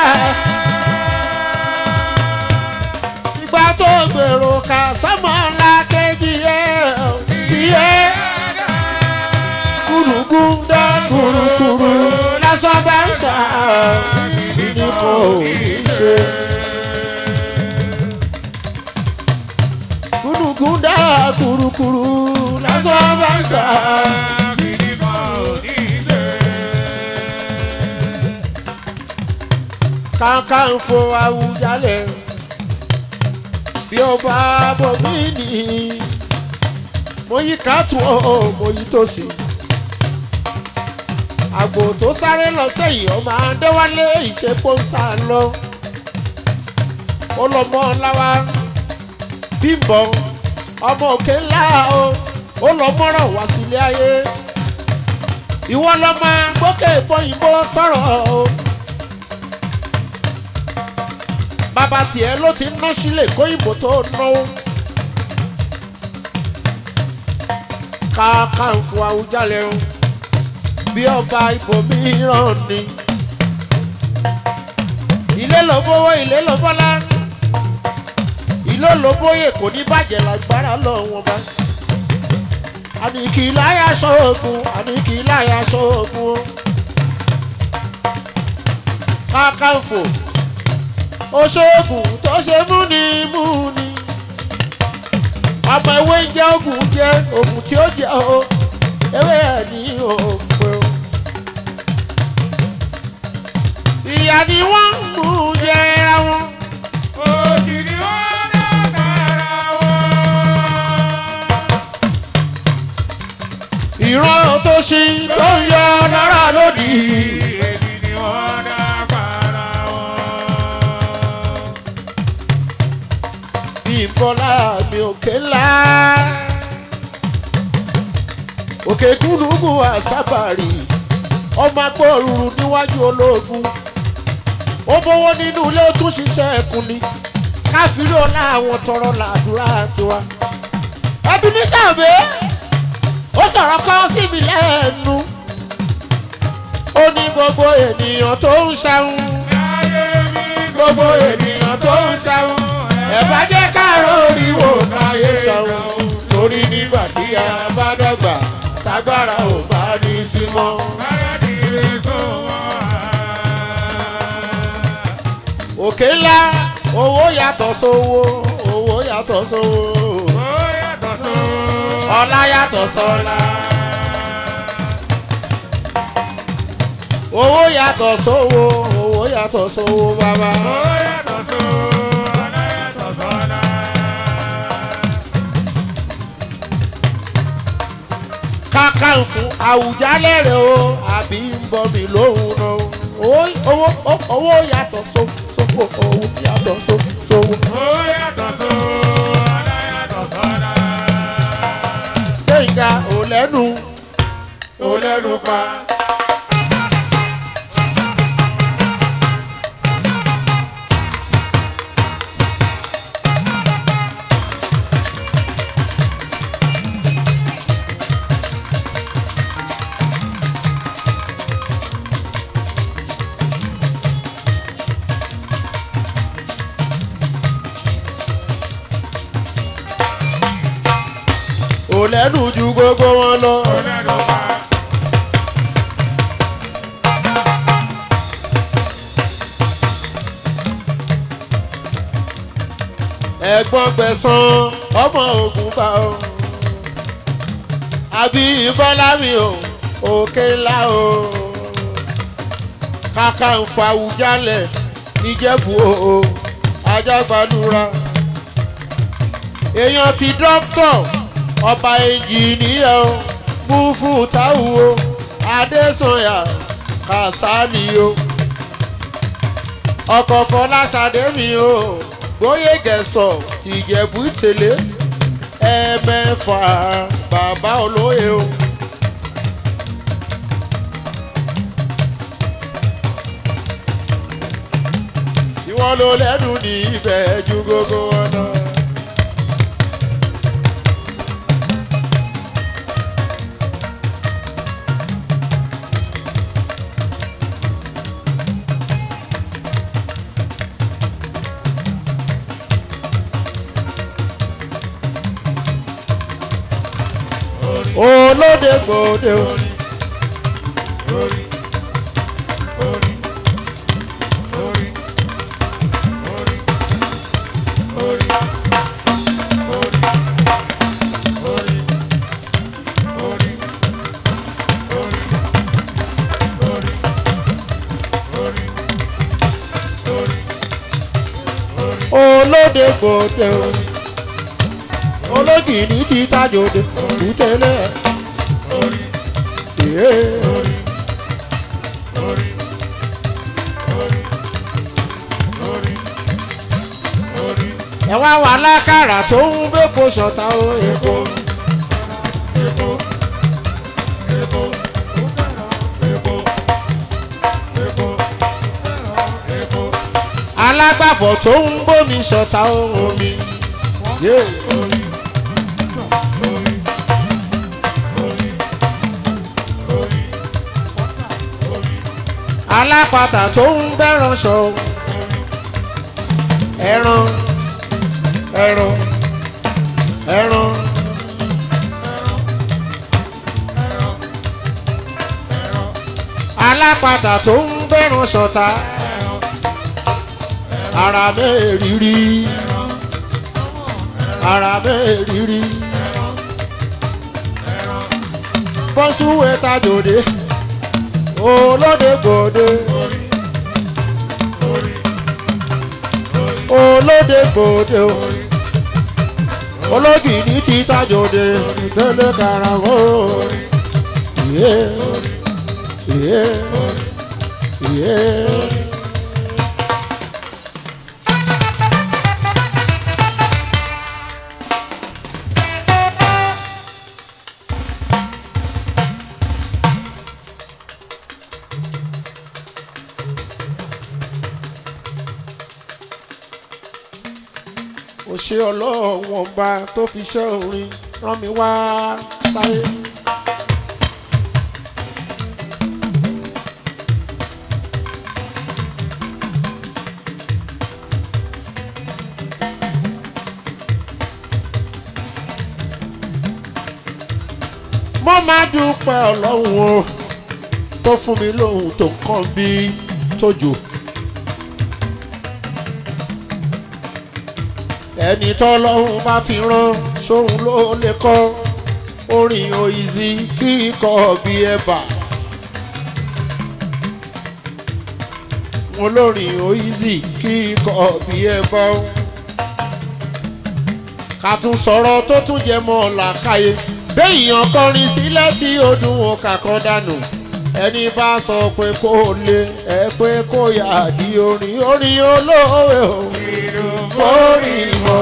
ìgbà tó gbèrò kà sọ́mọ ńlá kejì ẹ tí ẹ kúrúkú dá kúrúkúrú lásán bá ń sà ní kò ní ṣe. kúrúkú dá kúrúkúrú lásán bá ń sà. Kìnì kan ò ní ṣe. Kakanfò Awùjalẹ̀ bí ó bá bọ̀ mí nì mo yí kàtún ọ̀ mo yí tòsí. àgbò tó sáré lọ sẹ́yìn ọmọ adéwálé ìṣepọ̀ ń sá lọ. ó lọ mọ́ láwa bí bímbọ ọmọ òkè ńlá o ó lọ mọ́ràn wá sílé ayé ìwọ lọ máa gbókè bọ́yìnbó sọ̀rọ̀ o bàbá tiẹ̀ ló ti ná sílẹ̀ kóyìnbó tó náwó káàkàǹfò àwùjalẹ̀ o bí ọba ibòmíràn ni ilé ló bówó ilé ló bọ́lá ilé ló bóyè kò ní bàjẹ́ lágbára lọ́wọ́ bá àníkì láyà sóògùn àníkì láyà sóògùn o káàkàǹfò oṣoògùn tó ṣe múni múni ọmọ ewé ń jẹ́ ògùn jẹ́ ògùn tí ó jẹ́ o ewé ẹ̀ ní òpè o. ìyá ni wọ́n ń mú jẹra wọn. Òṣì ni wọ́n dá tara wọn. ìran tó ṣí tó ń yọ lára lónìí. Èmi ni wọ́n dá para wọn. ìbọlá mi òkè ńlá. òkè gúnlùgùn àsábàrì ọmọ agbóòrùn níwájú ológun. ó bówó nínú ilé ó tún ṣiṣẹ́ ẹkùn ni káfíńrí ọlá àwọn tọrọ làdúrà tiwa. ẹbí ní sàbẹ̀ ó sọ̀rọ̀ kan sí mi lẹ́nu. ó ní gbogbo ènìyàn tó ń ṣàwọn Láyé mi gbogbo ènìyàn tó ń ṣàwọn ẹ bá jẹ́ káàró oríwò káyé ṣàwọn torí nígbà tí a bá dàgbà tágbára ò bá ní sí mọ́. báyà ti lè sọ wọ́n. òkè ńlá owó yàtọ̀ sówó owó yàtọ̀ sówó Ó yàtọ̀ sọ. ọlá yàtọ̀ sọ́lá owó yàtọ̀ sówó owó yàtọ̀ sówó bàbá. Ó yàtọ̀ sọ. Ọlá yàtọ̀ sọ́lá. kàkà ń fún àwùjálẹ̀ rẹ̀ o àbí ń bọ̀ mí lóhùn náà owó owó owó yàtọ̀ só- sówó owó yàtọ̀ só- sówó. Ó yàtọ̀ sọ. Ọlá yàtọ̀ sọ́lá. gbẹ̀ngà ò lẹ́nu ò lẹ́nu pa. ò lẹ́nu ju gbogbo wọn lọ. Ó lẹ́nu pa. ẹ̀gbọ́n gbẹ̀sán ọmọ ogun bá o. àbí bọ́lá mi o òkè ńlá o. kàkà ń fa àwùjalẹ̀ níjẹ̀bú o ajágbádùra. èèyàn ti dókítọ̀ ọba ẹnjìníà o mú fún táwù o adésanya kàsálì o ọkọ̀ fọláṣadé mi o bóyá gẹ̀sọ̀ ìjẹ̀bú tẹ̀lé ẹ̀ẹ̀mẹ́fà bàbá olóye o. ìwọ ló lẹ́nu ní ibẹ̀ ju gbogbo wọn lọ. olóde gbòde o. Orí. Orí. Orí. Orí. Orí. Orí. Orí. Orí. Orí. Orí. Orí. Orí. olóde gbòde o. ológìní ti tajòde òkútẹ́lẹ̀. Orí. Yeah. Orí. Orí. Orí. Orí. Orí. ẹ wá wà lákàrà tó ń bẹ́pọ̀ ṣọ̀tà o èkó. Epo, epo, epo, epo, epo, alágbàfọ̀ tó ń bómi ṣọ̀tà o omi. Yeah. orí, orí, orí, orí, orí, alápatà tó ń bẹ́ràn ṣọ ẹran ẹran ẹran alápatà tó ń bẹ́ràn ṣọ̀tà ara mẹ́rìírí ara mẹ́rìírí bọ́sùwẹ̀ tajòdè olóde gbòde olóde gbòde o ológìní ti tajòdè délé karahó iye iye iye. ó ṣe ọlọ́run ọba tó fi ṣẹ́ orin rán mi wá sáyé. mo máa dúpẹ́ ọlọ́run o tó fún mi lóhun tó kàn bí tójò. ẹni tọ́lọ́hún bá fi rán sóhun ló lè kọ́ orin òyìnbí kíkọ́ bí ẹ̀bà. wọn lórin òyìnbí kíkọ́ bí ẹ̀bà. ká tún sọ̀rọ̀ tó tún jẹ mọ́ làkàyè béèyàn kọrin sílẹ̀ tí ó dùn ó kàkọ́ dànù ẹni bá sọ pé kó lè ẹ pé kó yà di orin orin olóòwe o orin mọ́.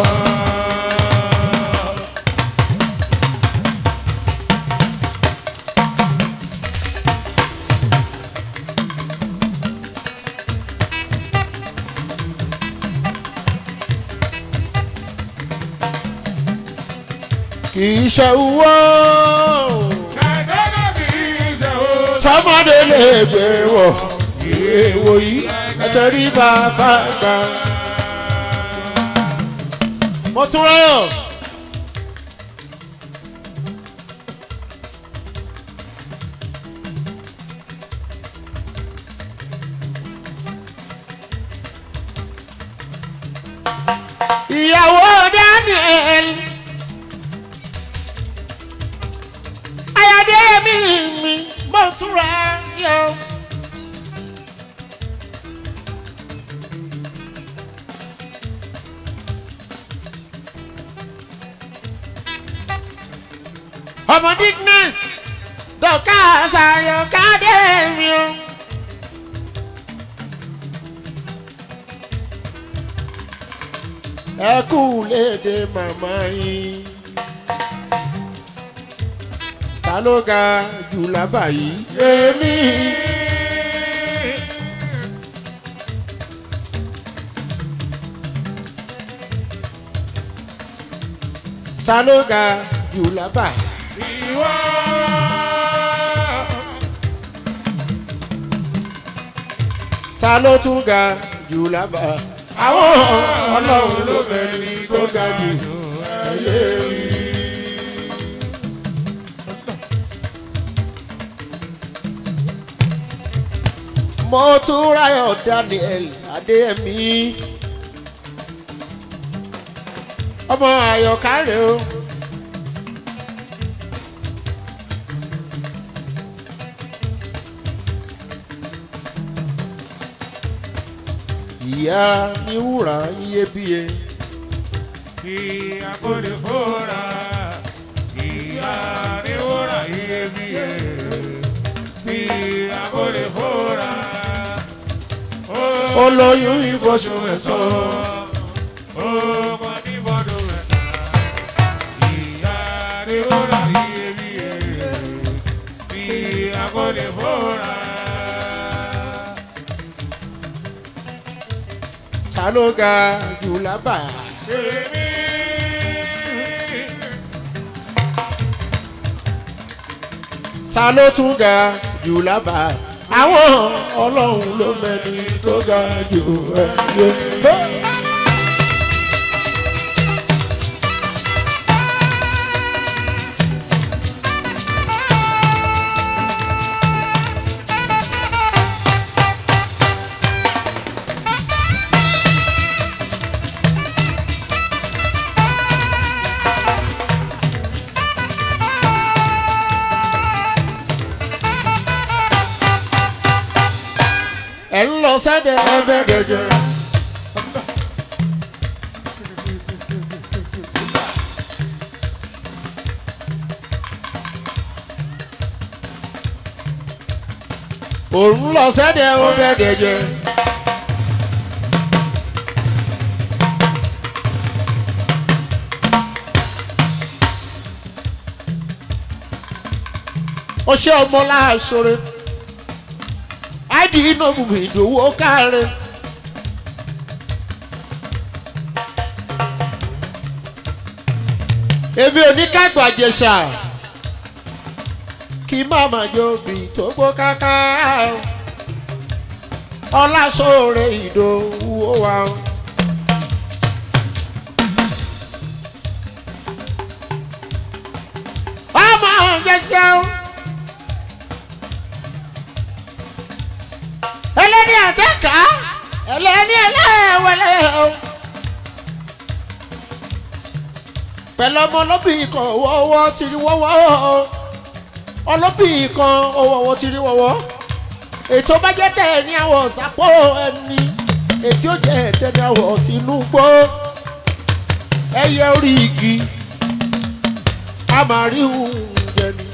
kì í ṣe wọ́ Ẹ̀dọ́nà bí ṣe ó tọmọdé lè gbé wọ̀ èèwò yìí ẹtẹrí bá fàgbà. mo tún ráyọ̀. ìyàwó daniel ayọ̀dẹ́yẹmí mi mo tún ráyọ̀. ọmọ digness dọ̀ka ṣàyọ̀ káde mi o. ẹ kú léde màmá yín ta ló ga jù lábà yìí èmi. ta ló ga jù lábà yìí. ìwọ. ta ló tún ga jù lábà. àwọn ọlọ́run ló mẹ́ni tó ga jù ẹyẹ rí. mo tún ráyọ̀ daniel adéyẹmí ọmọ àyọkárẹ o. ìyá ní wúrà iyebíye Tí a kò lè fòrà, ìyá ni wúrà iyebíye. Tí a kò lè fòrà, ó olóyún ìfọṣù mẹ́sàn-án ó mọ ní ta ló ga jù lábà. èmi. ta ló tún ga jù lábà. àwọn ọlọ́run ló mẹ́ni tó ga jù ẹ̀yẹ. ẹ̀ ń lọ sẹ́dẹ̀ ẹ̀fẹ̀ gẹ̀gẹ̀. òun lọ sẹ́dẹ̀ ẹ̀fẹ̀ gẹ̀gẹ̀. ọṣẹ ọmọ láàṣọrẹ áìdì iná bùbù ìdòwò káre. èmi ò ní kágbà jẹ̀ṣà kí màmá jòbí tó gbó káká ọlásòrè ìdòwò wa. ọmọ jẹ̀ṣà o. ẹlẹ́ni àtẹ́ká ẹlẹ́ni ẹlẹ́wẹ̀lẹ́ o. pẹ̀lú ọmọ ọlọ́bìnrin kan wọ́wọ́ ti rí wọ́wọ́ o. ọlọ́bìnrin kan wọ́wọ́ ti rí wọ́wọ́. ètò bá jẹ́ tẹ̀ ní àwọ̀ sápò ẹni ètí ó jẹ́ tẹ̀ ní àwọ̀ sínú gbó. ẹyẹ orí igi a máa rí oúnjẹ ni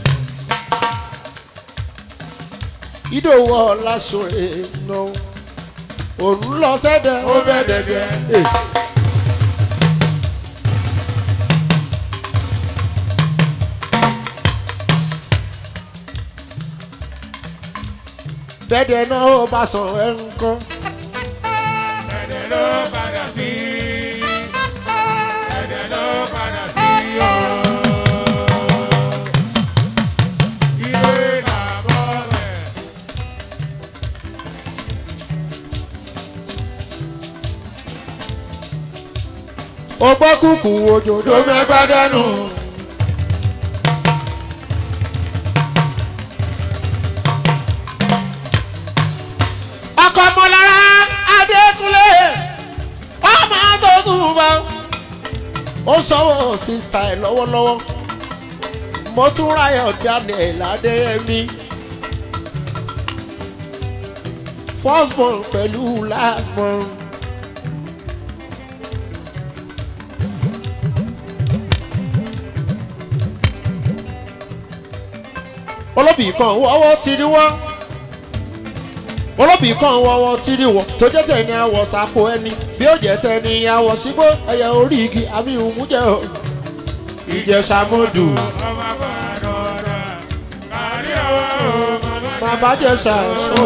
ìdòwò ọ̀làsọ̀rẹ̀ nà òun lọ sẹ́dẹ̀ ó bẹ̀ dẹ̀dẹ̀. bẹ́ẹ̀dẹ̀ náà ó bá sàn ẹ̀ ń kọ́. ẹ̀dẹ̀ ló padà sí. ẹ̀dẹ̀ ló padà sí o. ilé làbọ̀ rẹ̀. ó gbọ́ kúkú òjòjò mẹ́fà dánù. ọkọ̀ mọ̀lára adékúnlé ọmọ àtọ́kùn bá ó sọ́wọ́ sísá ẹ̀ lọ́wọ́lọ́wọ́ mo tún ráyọ̀ daniel adéyẹmí first born pẹ̀lú last born. olóbì kan wọ́wọ́ ti rí wọ́ olóbì kan wọ́wọ́ ti rí wọ́ tó jẹ́ tẹ̀ ní àwọ̀ sàpò ẹni bí ó jẹ́ tẹ̀ ní àwọ̀ sígbó ẹ̀yẹ orí igi àmì ìhùnmújẹ́ o ìjẹsàmọ́dù ọmọ àgbàdo rẹ̀. kárí ọwọ́ ọmọ bàbá jẹ̀sà sọ.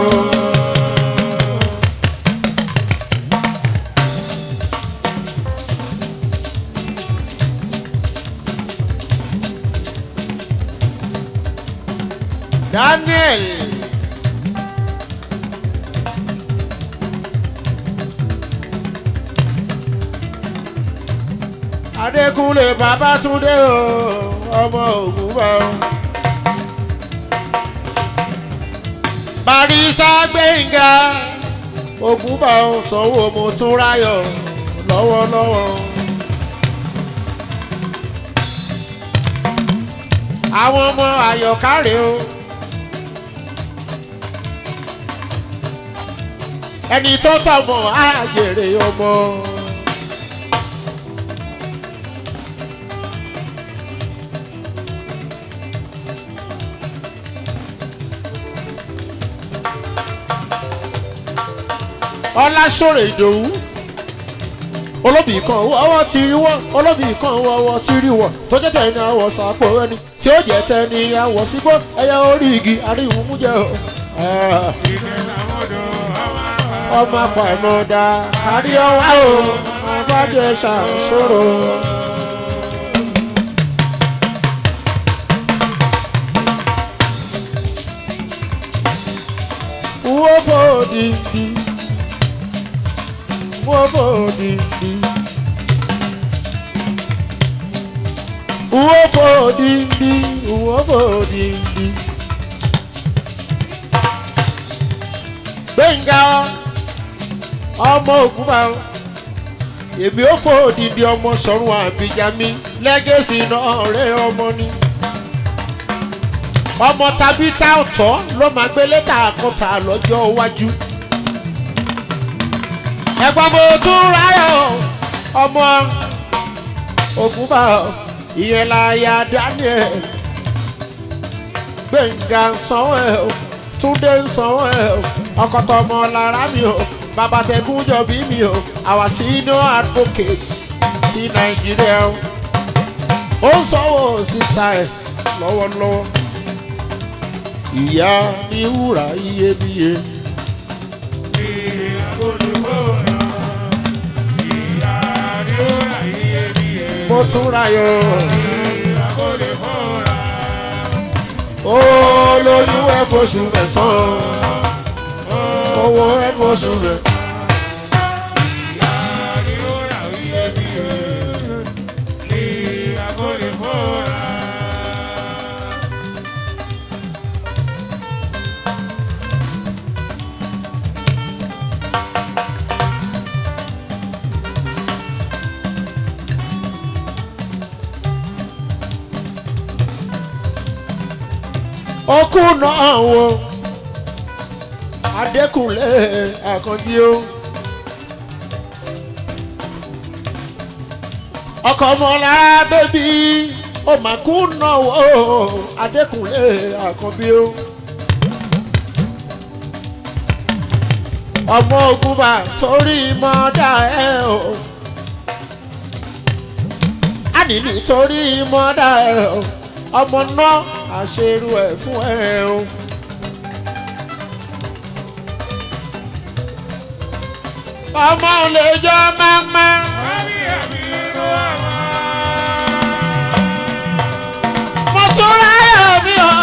Daniel. Adékúnlé Babátúndé o, ọmọ ògùn bá o. Barista Gbẹ̀ngà ògùn bá o sanwó mo tún ráyọ̀ lọ́wọ́lọ́wọ́. Àwọn ọmọ àyọ̀kárẹ̀ o. ẹni tó tọmọ àjèrè ọmọ. ọlásòrè ìdòwú olóbì kan ọwọ́ ti rí wọ́ olóbì kan ọwọ́ ti rí wọ́ tó jẹ́ tẹ̀ ní àwọ̀ sàpò ẹni tí ó jẹ́ tẹ̀ ní àwọ̀ sígbó ẹ̀yà orí igi àríwú mú jẹ́ o. Ah. ìjẹsàmọ́dù ọmọ ọmọ pàmòdà kárí ọwá o ọbàjẹ́ ṣàṣòro. Wo fò dìndì, wo fò dìndì. Wo fò dìndì, wo fò dìndì. Gbẹ̀ngà ọmọ ògúnbà èmi ò fò dìndì ọmọ sọ̀rùn àbíjàmí lẹ́gẹ̀sì náà rẹ̀ ọmọ ni ọmọ tàbí tá ọ̀tọ̀ ló máa gbé lẹ́tà àkọ́tà lọ́jọ́ iwájú. ẹ̀gbọ́n mo tún ráyọ̀ ọmọ ògúnbà ìyẹn láyà daniel gbẹ̀ngà sanwó ẹ̀ o túndé sanwó ẹ̀ o ọkọ̀tọ̀ ọmọ lára mi o bàbá tẹ̀gún jọ̀bí mi o our senior advocate ti nàìjíríà o ó ń sanwó sísá ẹ̀ lọ́wọ́lọ́wọ́ ìyá ní wúrà iyebíye. mo tún rayọ. ó lóyún ẹ foṣù mẹ́sàn-án owó ẹ foṣù rẹ̀. okú náà wo adékùnlé àkànjí o ọkọ ọmọlára bébí ó mà kú náà wo adékùnlé àkànbí o ọmọ ogunba torí mọ́dà ẹ o á ní nítorí mọ́dà ẹ o ọmọ náà àṣerú ẹ̀ fún ẹ o. ọmọ ò lè jọ máma. mo tún ráyọ̀ mi o.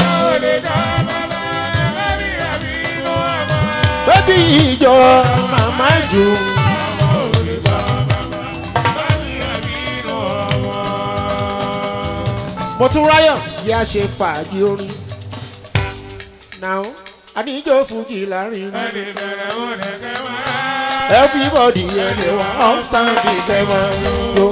bébí ìjọ màmá jù. mo tún ráyọ̀ yá ṣe fàájì orin. now àníjó fújì láàrin rẹ̀. everybody anyone off stand the camera go.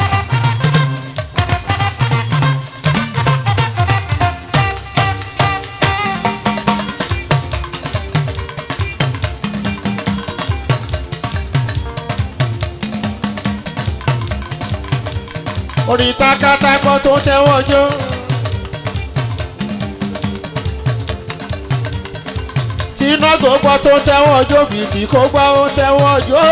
orin takatako tó tẹ́wọ́ jó. tíná gbogbo tó tẹ́wọ́ jó bìtì kó gbá ó tẹ́wọ́ jó.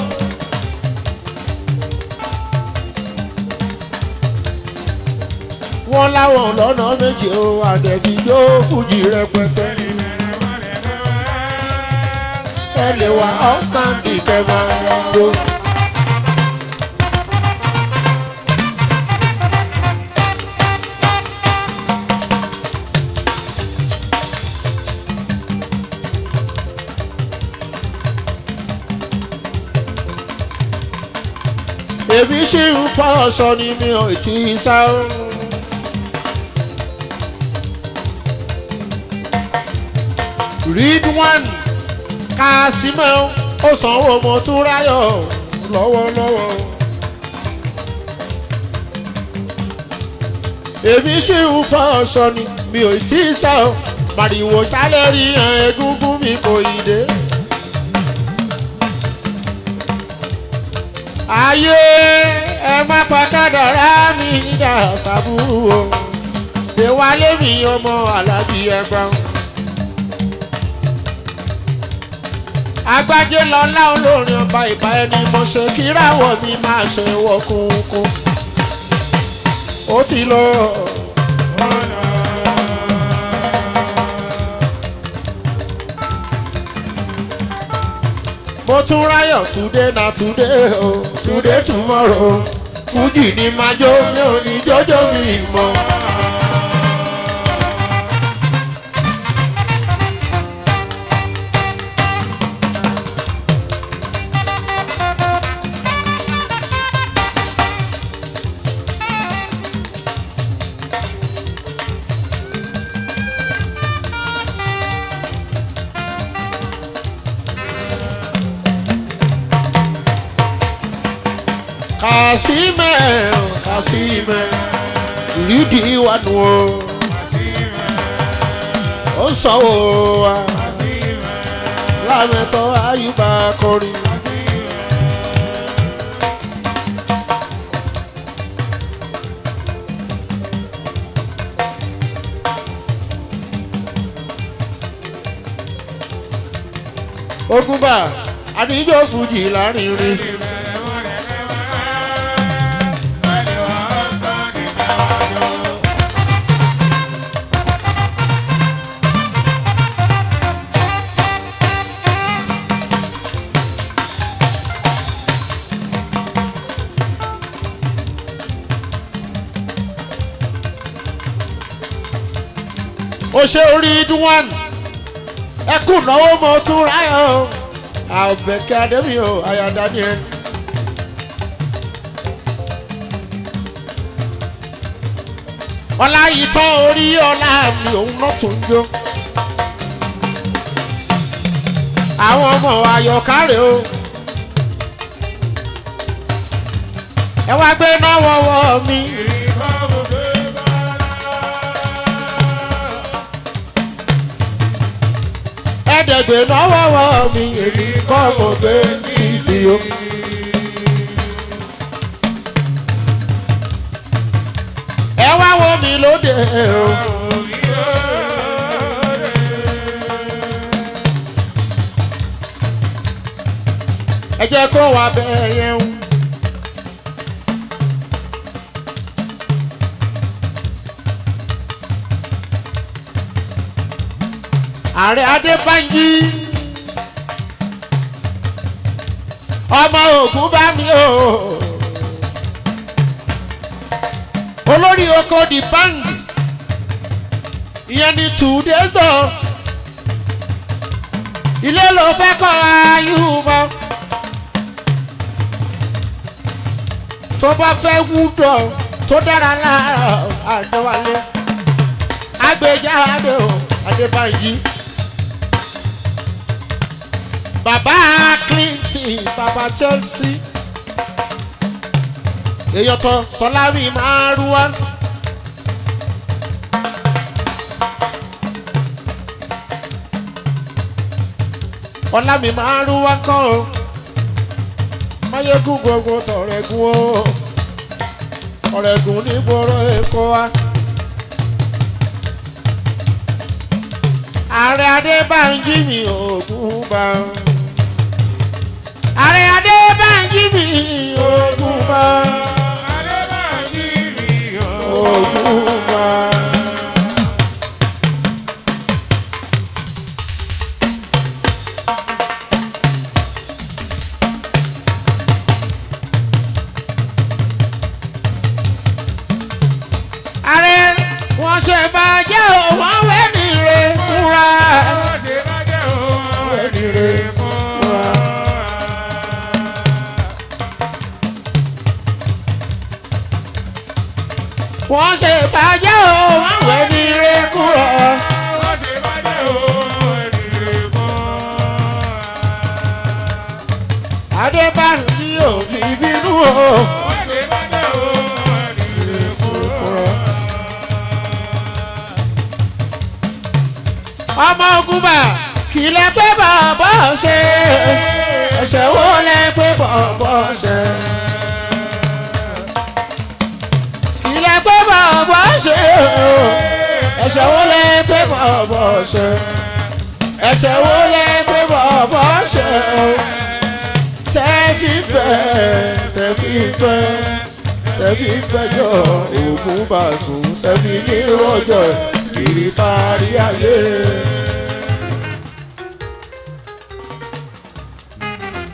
wọ́n láwọn lọ́nà méje o àdẹ̀fí jó fújì rẹpẹtẹ. ẹ lè wá ọ́fíńdì kẹ́ máa jó. èmi ṣì ń fọ́ ọ̀ṣọ́ ni mi ò tí ì sá o. read one kásímọ́ ó sanwó mo tún ráyọ̀ lọ́wọ́lọ́wọ́. èmi ṣì ń fọ́ ọ̀ṣọ́ ni mi ò tí ì sá o. màrìwò sálẹ̀ rí egungun mi kò ì dé. ayé ẹ má pa kádàrá mi dà sábúrú o déwálé mi ọmọ alábí ẹgbọn. agbájé lọlá olórin ọba ìbá ẹni mo ṣe kíráwọ̀ mi máa ṣe wọkùnkùn ó ti lọ. mo tún ráyọ̀ today na today o today tomorrow fújì ni máa jó mi ò ní jọjọ́ mi mọ́. kàsímẹ̀ kàsímẹ̀ ìrídìí wà nù o ó sọ̀wọ́ wa lámẹ́tọ́ ayúbá kọrin. ogunba àdìjọ́ fújì láàrin rí. ó ṣe orí dúwọ́n ẹkún náwó mo tún ráyọ̀ àbẹ̀kẹ́ adébí o àyà daniel. ọlá yìí tán orí ọlá mi òun náà tún ń jó. àwọn ọmọ ayọ̀kárẹ̀ o. ẹ wá gbé náà wọ́wọ́ mi. ẹ̀ẹ́dẹ̀gbẹ̀ náà wọ́wọ́ mi èmi kọ́ mo gbé sísì o. ẹ wá wo mi lóde o. ẹ jẹ́ kó wà bẹ́ẹ̀ yẹn o. ààrẹ adébánjí ọmọ ogun bá mi o olórí oko di báńkì ìyẹn ní two days lọ ilé ló fẹ́ kọ́ ayúbọ tó bá fẹ́ wúdọ̀ tó dára lára àjọwálé agbèjáde o adébánjí bàbá clinton bàbá chelsea èèyàn tọ tọ́láwì máa rú wá. ọlá mi máa rú wá kọ́ o máyégún gbogbo tọ̀rẹ̀gùn o ọ̀rẹ́gùn nígboro èkó wa. ààrẹ adébánjí mi ògùn bá ààrẹ adébánjí mi ògùn bá ògùn bá. ààrẹ wọn ṣe fàájẹ́ ò wọ́n wẹ́ ní re kúra wẹ́ ní re kúra. wọ́n ṣe fàájẹ́ ò wọ́n wẹ́ ní re kúra. adébánjí ò fi bínú o. ọmọ ogun bá kì í lẹ pé bọ̀bọ̀ ṣe ẹsẹ̀ wo lẹ pé bọ̀bọ̀ ṣe. kì í lẹ pé bọ̀bọ̀ ṣe ẹsẹ̀ wo lẹ pé bọ̀bọ̀ ṣe. ẹsẹ̀ wo lẹ pé bọ̀bọ̀ ṣe. tẹ́ fífẹ́ tẹ́ fífẹ́ tẹ́ fífẹ́ jọ ògùn bá sùn tẹ́ fi ní rọ́jò kiri kárí ayé.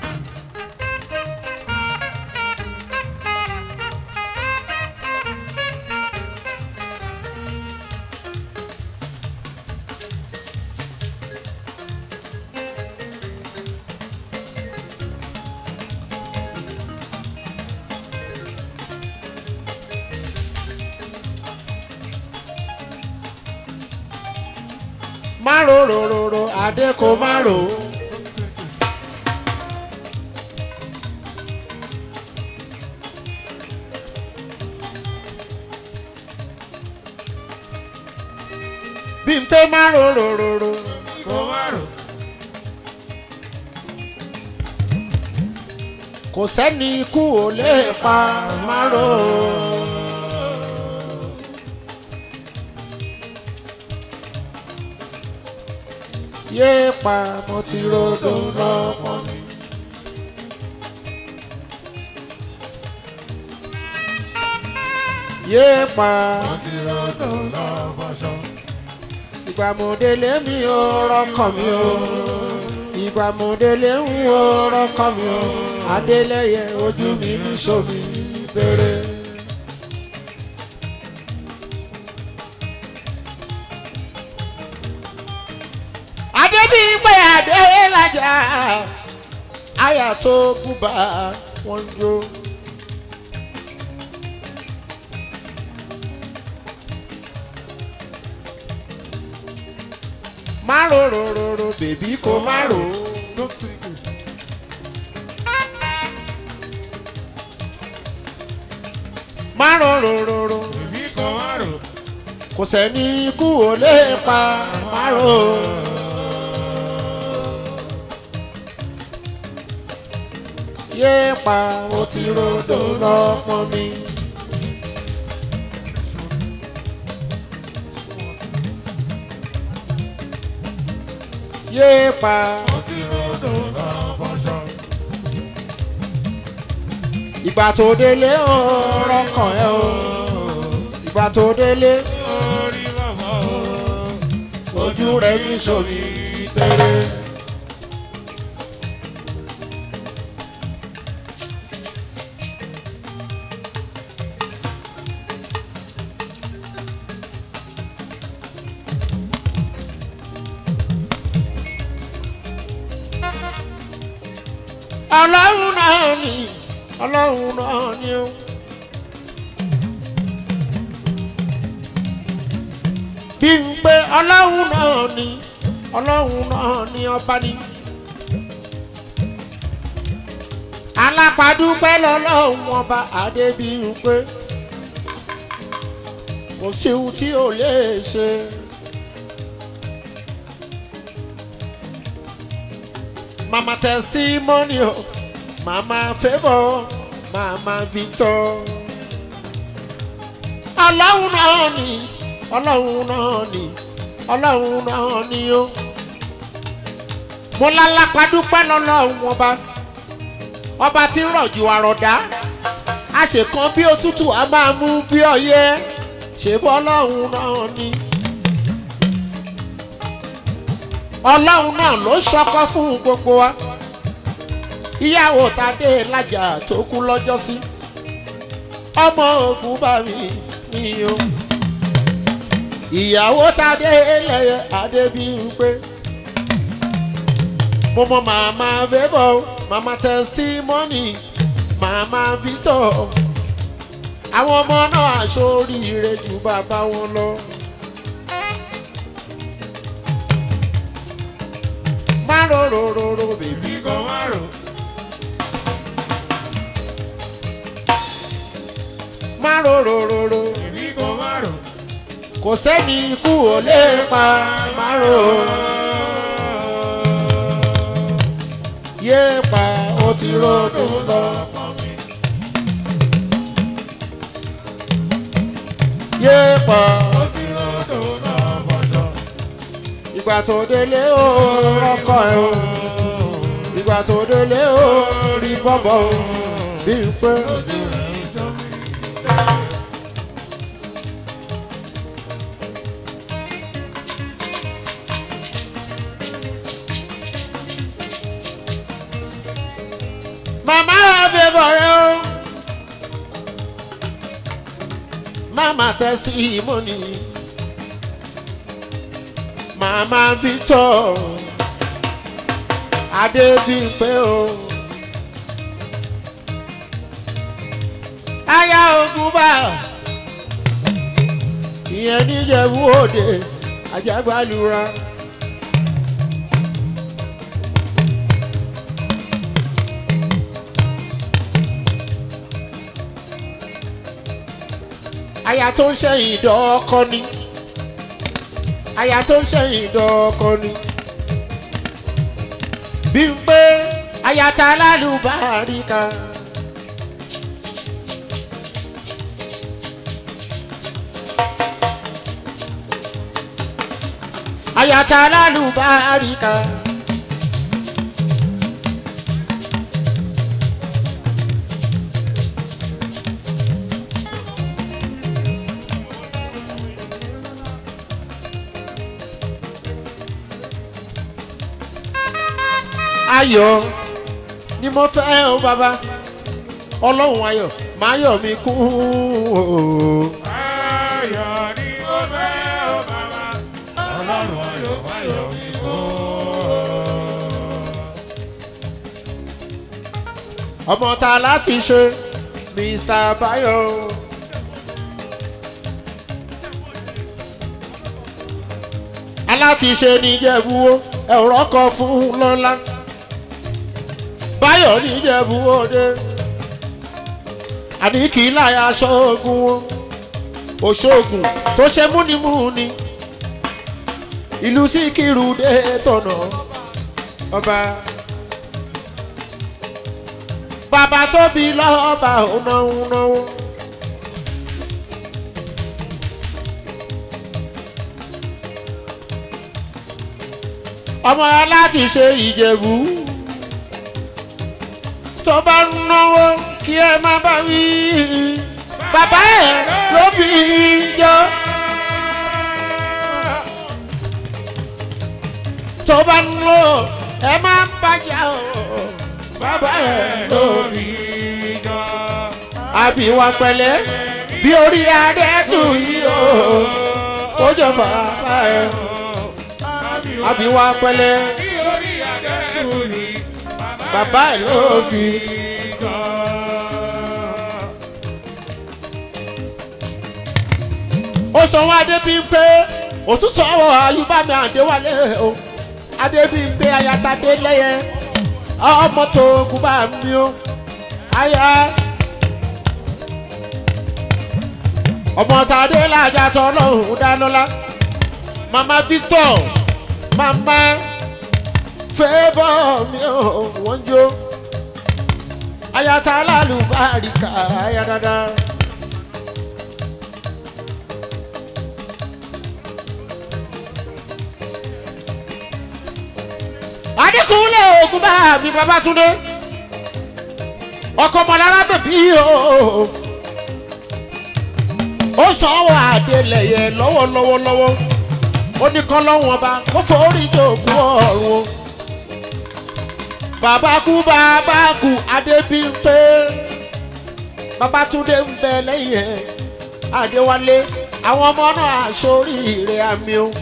má ro ro ro ro adé kò má ro. bí n pé má ro ro ro ro kò má rò. kò sẹ́ni ikú ò lè pa má ro. yé pa mo ti rodò lọ́pọ̀ mi. yé pa wọ́n ti rọ́dọ̀ lọ́fọ̀ṣọ́. ìgbà mo délé mi ò rọ́kàn mi o ìgbà mo délé ń wo rọ́kàn mi o adélẹ́yẹ ojú mi ní sómi bèrè. adébíyìnpé adélájà àyà tó búba wọn jó. má ro ro ro ro bèbí kò má ro. Don't take it. má ro ro ro ro Èmi kò má rò. kò sẹ́ni ikú ò lè pa má ro. yé pa ó ti rodò lọ́pọ̀ mi. yé pa Wọ́n ti rọ́dọ̀ lọ́fọ̀ṣọ́. ìgbà tó délé ó rọ́kàn ẹ́ o ìgbà tó délé Orí bàbá o. ojú rẹ̀ ní sómi tẹ́lẹ̀. ọlọ́run náà ni ọlọ́run náà ni ó. bí n pé ọlọ́run náà ni ọlọ́run náà ni ọba ni. alápàdúpẹ́ lọ́lọ́run ọba adébíyùnpé kò sí ohun tí ò lè ṣe. mama testimony o mama favour mama victor ọlọ́run náà ni ọlọ́run náà ni ọlọ́run náà ni ó mo lálápàdúpẹ́ lọ́lọ́run ọba ọba tí ń rọ̀jò àròdá àṣekan bí òtútù a máa mú bí ọyẹ́ ṣèbọ́ ọlọ́run náà ni ọlọ́run náà ló ṣọkọ fún gbogbo wa ìyàwó tadé lájà tó kú lọ́jọ́ sí ọmọ ogun bá mi mi o ìyàwó tadé lẹ́yẹ adébíyúpé mo mọ màmá favour màmá testimony màmá victor àwọn ọmọ náà aṣoríire ju bàbá wọn lọ. má ro ro ro ro bèbí Èmi kò má rò. má ro ro ro ro Èmi kò má rò. kò sẹ́ni ikú ò lè pa má ro yé pa ó ti rodò lọ. yé pa Ó ti rọ́dọ̀ lọ́fọ̀ṣọ́. ìgbà tó délé ó rọ́kọ̀ ẹ̀ o ìgbà tó délé ó rí bọ́bọ̀ o bí n pé Ojú rẹ̀ ń sọ mí. màmá favour rẹ o màmá testimony màmá victor adébímpé o aya ogunba ìyẹn níjẹ̀bú òde àjàgbálura aya tó ń ṣẹ́yìn dọ́kọ ni aya tó ń ṣẹ́yìn dọ́kọ ni bí n pé aya ta lálùbáríkà. aya ta lálùbáríkà. ayọ̀ ni mo fẹ́ o bàbá ọlọ́run ayọ̀ máa yọ̀ mí kún o. Ayọ̀ ni mo fẹ́ o bàbá, ọlọ́run ayọ̀ ayọ̀ mi kó. ọmọ ta láti ṣe mr bayo. aláti ṣe níjẹ̀bú ẹ̀rọ kan fún lọ́la báyọ̀ níjẹ̀bú òde àní kì í láyà ṣọ́ọ̀gùn òṣogùn tó ṣe múnimúni ìlú síkírù dé tọ̀nà ọba bàbá tóbi lọ́ba ònáwó náwó. ọmọ láti ṣe ìjẹ̀bú tó bá ń náwó kí ẹ má bá wí bàbá ẹ ló fi jọ. tó bá ń lò ẹ má bàjẹ́ o bàbá ẹ ló fi jọ. àbí wa pẹ̀lẹ́ bí orí adé tù yí o ó jọ bàbá ẹ àbí wa pẹ̀lẹ́ Bí orí àjẹ́kù ni bàbá ẹ ló fi. jọ. ó sọ wọn adébíyìnpé òtún sọ̀rọ̀ ayúbámi àdéwálé o adébíyìnpé ayatadé lẹ́yẹ ọmọ tó kú bá mi o aya ọmọ tàdé làjà tọ́lọ́hún dánilá mama victor mama favour mi o wọ́n jó ayata lálùbáríkà aya dáadáa. adékúnlé ogun bá mi babatunde ọkọ mọlára bèbí o ó sanwó adélẹyẹ lọ́wọ́lọ́wọ́lọ́wọ́ ó ní kán lọ́wọ́n ọba kó forí jòkó ọ̀run o bàbá kú bàbá kú adébímpé babatunde ń bẹ lẹ́yìn ẹ̀ adéwálé àwọn ọmọ náà sórí ire àmì o.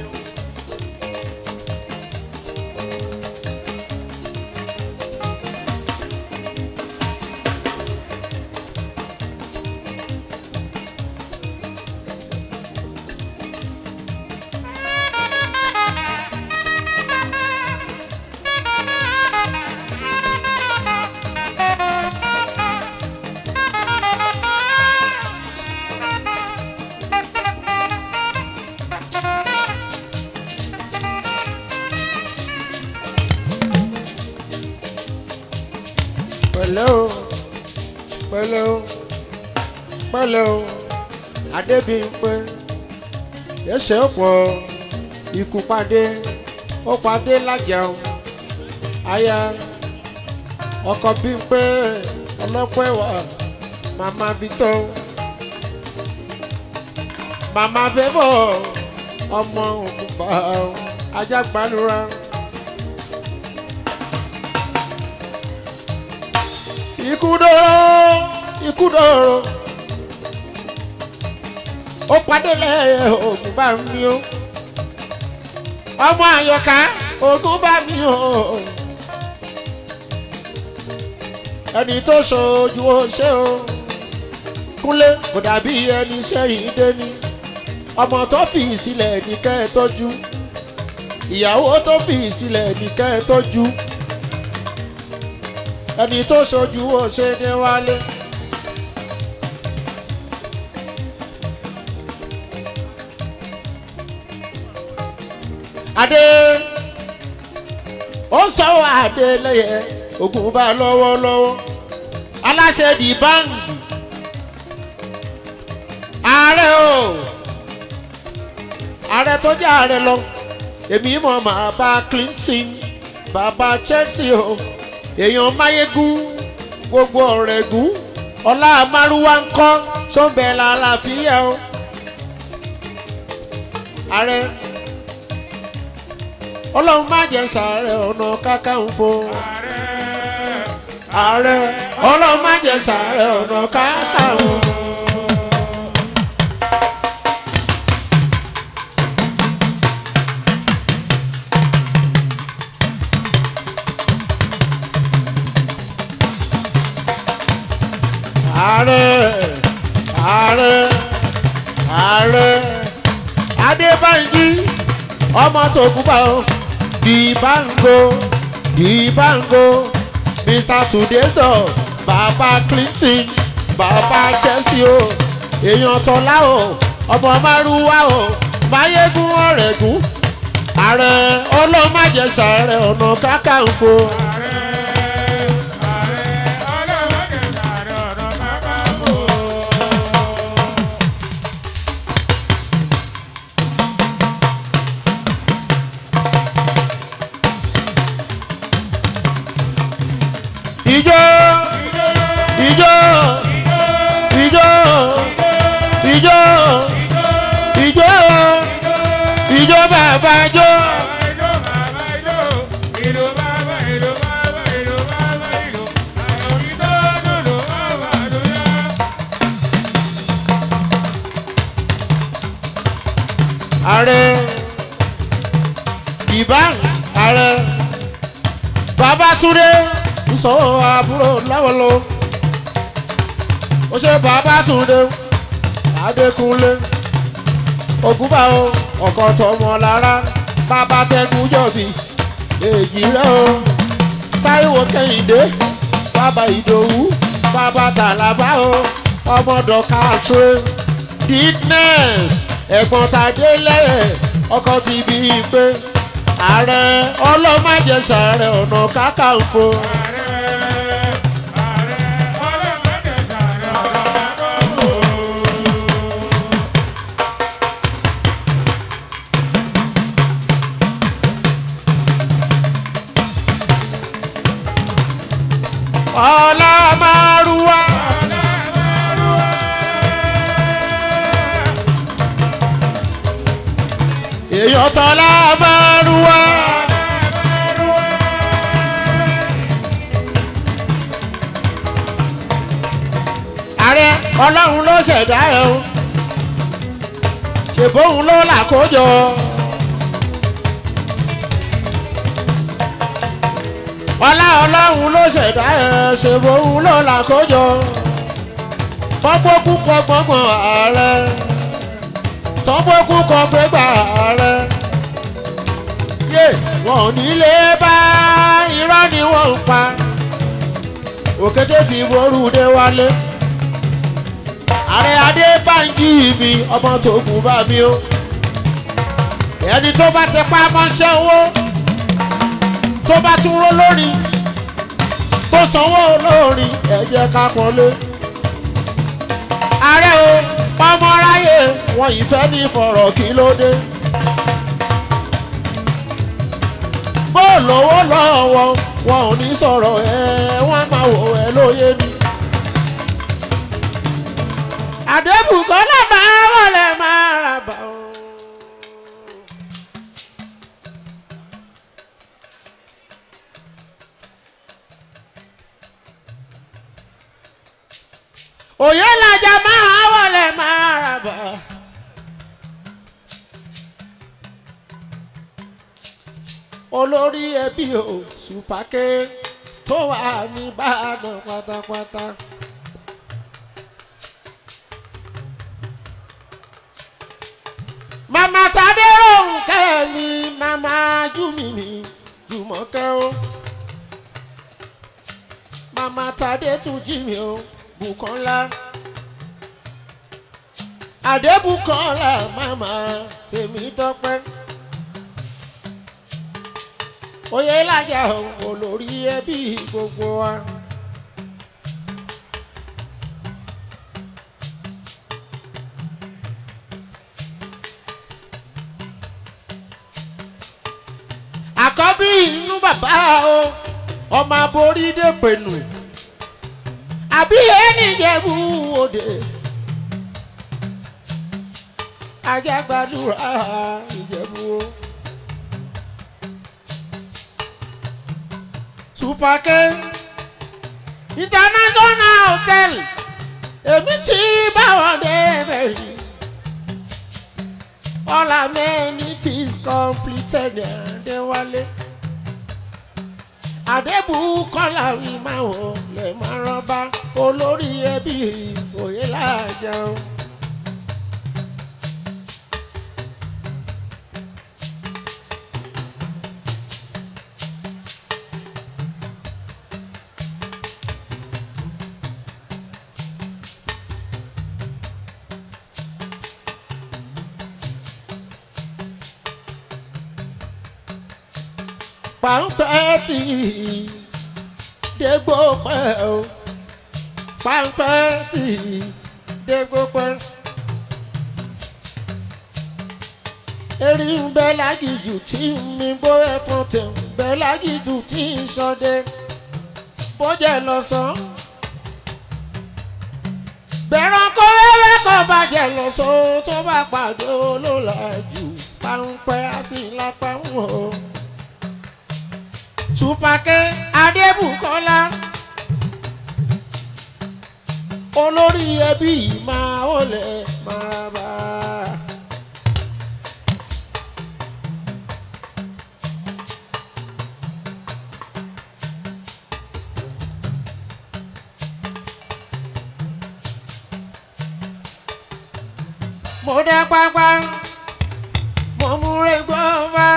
pẹ̀lẹ́ o pẹ̀lẹ́ o pẹ̀lẹ́ o adébíyìnpé ẹsẹ̀ ọ̀pọ̀ ikú padé ó padé lájàun aya ọkọ bíyìnpé ọlọ́pẹ́ wà màmá victor màmá fẹ́bọ̀ ọmọ òkúpa ajágbanura. ikú dóró ikú dóró ó padé lẹ́yìn ogun bá mi o ọmọ àyọká ogun bá mi o ẹni tó ṣojú ó ṣe o kúnlé kò dàbí ẹni sẹ́yìn dé ní ọmọ tó fi sílẹ̀ ní kẹ́ ẹ tọ́jú ìyàwó tó fi sílẹ̀ ní kẹ́ ẹ tọ́jú ẹni tó ṣojú ó ṣe ní wálé. adé ó sọ adé lẹ́yẹ ogun bá lọ́wọ́lọ́wọ́ aláṣẹ di báńkì ààrẹ o ààrẹ tó jẹ́ ààrẹ lọ èmi mọ̀ máa bá clinton bàbá chelsea o èèyàn máyégún gbogbo ọ̀rẹ́gún ọlá márúwá ń kọ́ sọ́nbẹ̀ làlàáfíà o ààrẹ ọlọ́run má jẹ́ sàárẹ̀ ọ̀nà kákàǹfò ààrẹ ọlọ́run má jẹ́ sàárẹ̀ ọ̀nà kákàǹfò. ààrẹ ààrẹ ààrẹ adébánjí ọmọ tó kú bá o dìbàngó dìbàngó mr tudedo bàbá clinton bàbá chelsea o èèyàn tọ́lá o ọmọ márùwá o máyégún ọ̀rẹ́gún ààrẹ ọlọ́màjẹsà rẹ ọ̀nà kákàǹfò. ìjọ ìjọ ìjọ ìjọ ìjọ ìjọ bàbá jọ. ààrẹ ìbánu ààrẹ babatunde sọ àbúrò láwọlọ ó ṣe babatunde adékúnlé ògúnbà o ọkọ tọmọ lára bàbá tẹkùn jọbi èjì rẹ o táíwò kẹhìndé bàbá ìdòwú bàbá tàlàbà o ọmọdọ káàsùrẹ dickness ẹ̀gbọ́n tàdé lẹ́yẹ̀ ọkọ ti bí i pé ààrẹ ọlọ́màjẹsà rẹ ọ̀nà kákàǹfò. ọlọ́màrúwá. èèyàn tọ́lá márùwá. ààrẹ ọlọ́run ló ṣẹ̀dá ẹ̀ o ṣèbóhun ló làkójọ. ọlá ọlọ́run ló ṣẹ̀dá ẹ̀ ṣèbóhun ló làkójọ. fọ́gbókú kọ gbọ́ngbọ̀n ààrẹ tọ́gbókú kọ gbégbà ààrẹ. yé wọn ò nílé bá irọ́ ni wọ́n ń pa òkété ti ború dé wálé ààrẹ adébánjí mi ọmọ tó kù bá mi o ẹni tó bá ti pa mọ́ṣẹ́ owó tó bá tún ró lórí tó sanwó lórí ẹ jẹ́ ká pọ́nlé ààrẹ o pọ́nmọ́ráyè wọn ìfẹ́ ní fọ̀rọ̀ kí ló dé bó lówó lọ́wọ́ wọn ò ní sọ̀rọ̀ ẹ wọ́n máa wò ẹ lóye ni àdébùkọ́lá máa wọlé máa rà bá o. òye làjà máa wọlé máa rà bá. olórí ẹbí o sùpàkẹ́ tó wà nìbàdàn pátápátá. màmá tadé òǹkẹ́ mi màmá júmi mi jùmọ̀kẹ́ o màmá tadé tún jí mi o bùkọ́lá àdébùkọ́lá màmá tèmi tọ́pẹ́ oyè lájà olórí ẹbí gbogbo wa. àkọ́bí inú bàbá o ọmọ aborí dèpẹ̀nù àbí ẹni jẹ̀bú òde ajágbádùrà ìjẹ̀bú o. supake international hotel èmi tí báwọn dé bẹ̀rẹ̀ all amenities completed ní adéwálé adébùkọ́lá wí máa wò lè máa rọ́bà olórí ẹbí òye láàjà o. pàǹpẹ́ tí dégbò pẹ́ o pàǹpẹ́ tí dégbò pẹ́. erin ń bẹ lágìjù tí mi bó ẹfun tẹ̀ ń bẹ lágìjù tí ń sọdẹ bójẹ lọ́sàn. bẹ̀rẹ̀ kó wẹ́wẹ́ kó bàjẹ́ lọ́sàn tó bá pàdé olólàjù pàǹpẹ́ á sì lápá wọn o supake adébùkọ́lá olórí ẹbí máa wọlé máa bá a. mo dá pápá mo múre gbọ́ bá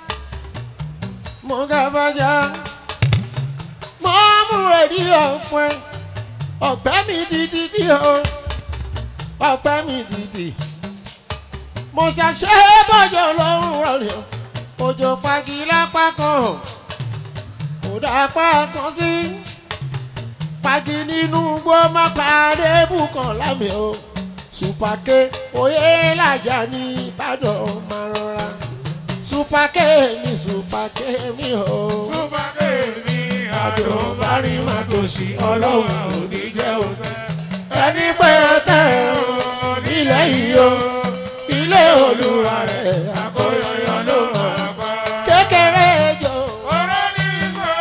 mo ga bàjá mo múre ní ọ̀pẹ ọ̀pẹ mi títí tí o ọ̀pẹ mi títí mo ṣàṣẹ bọ́jọ́ lọ́rùn rọ̀lẹ́ òjò pagi lápá kan kò dápá kan sí pagi nínú gbó má pàdé bùkàn lámì o supake oyè làjà ní ìbàdàn máa rọra supake mi supake mi o. Súpàkè mi àdùnbárí máa tòṣì ọlọ́run ò ní jẹ́ òtẹ́. ẹni pé tẹ o nílẹ̀ yìí o ilé olúwa rẹ̀ Àkóyọyọ ló máa pa. kékeré jọ. Ọ̀rọ̀ ní sọ.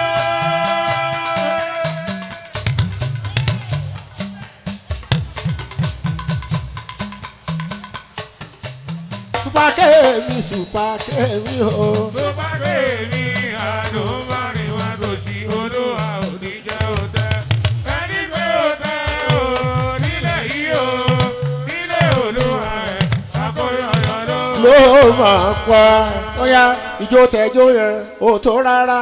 supake mi supake mi o. Súpàkè mi àdùnbárí máa tòṣì olúwa ò ní jẹ́ òtẹ́. Ẹni pé òtẹ́ o nílẹ̀ yìí o nílé olúwa rẹ̀ àkóyọyọ ló ló máa pa ọyá ìjó tẹjọ yẹn ò tó rárá.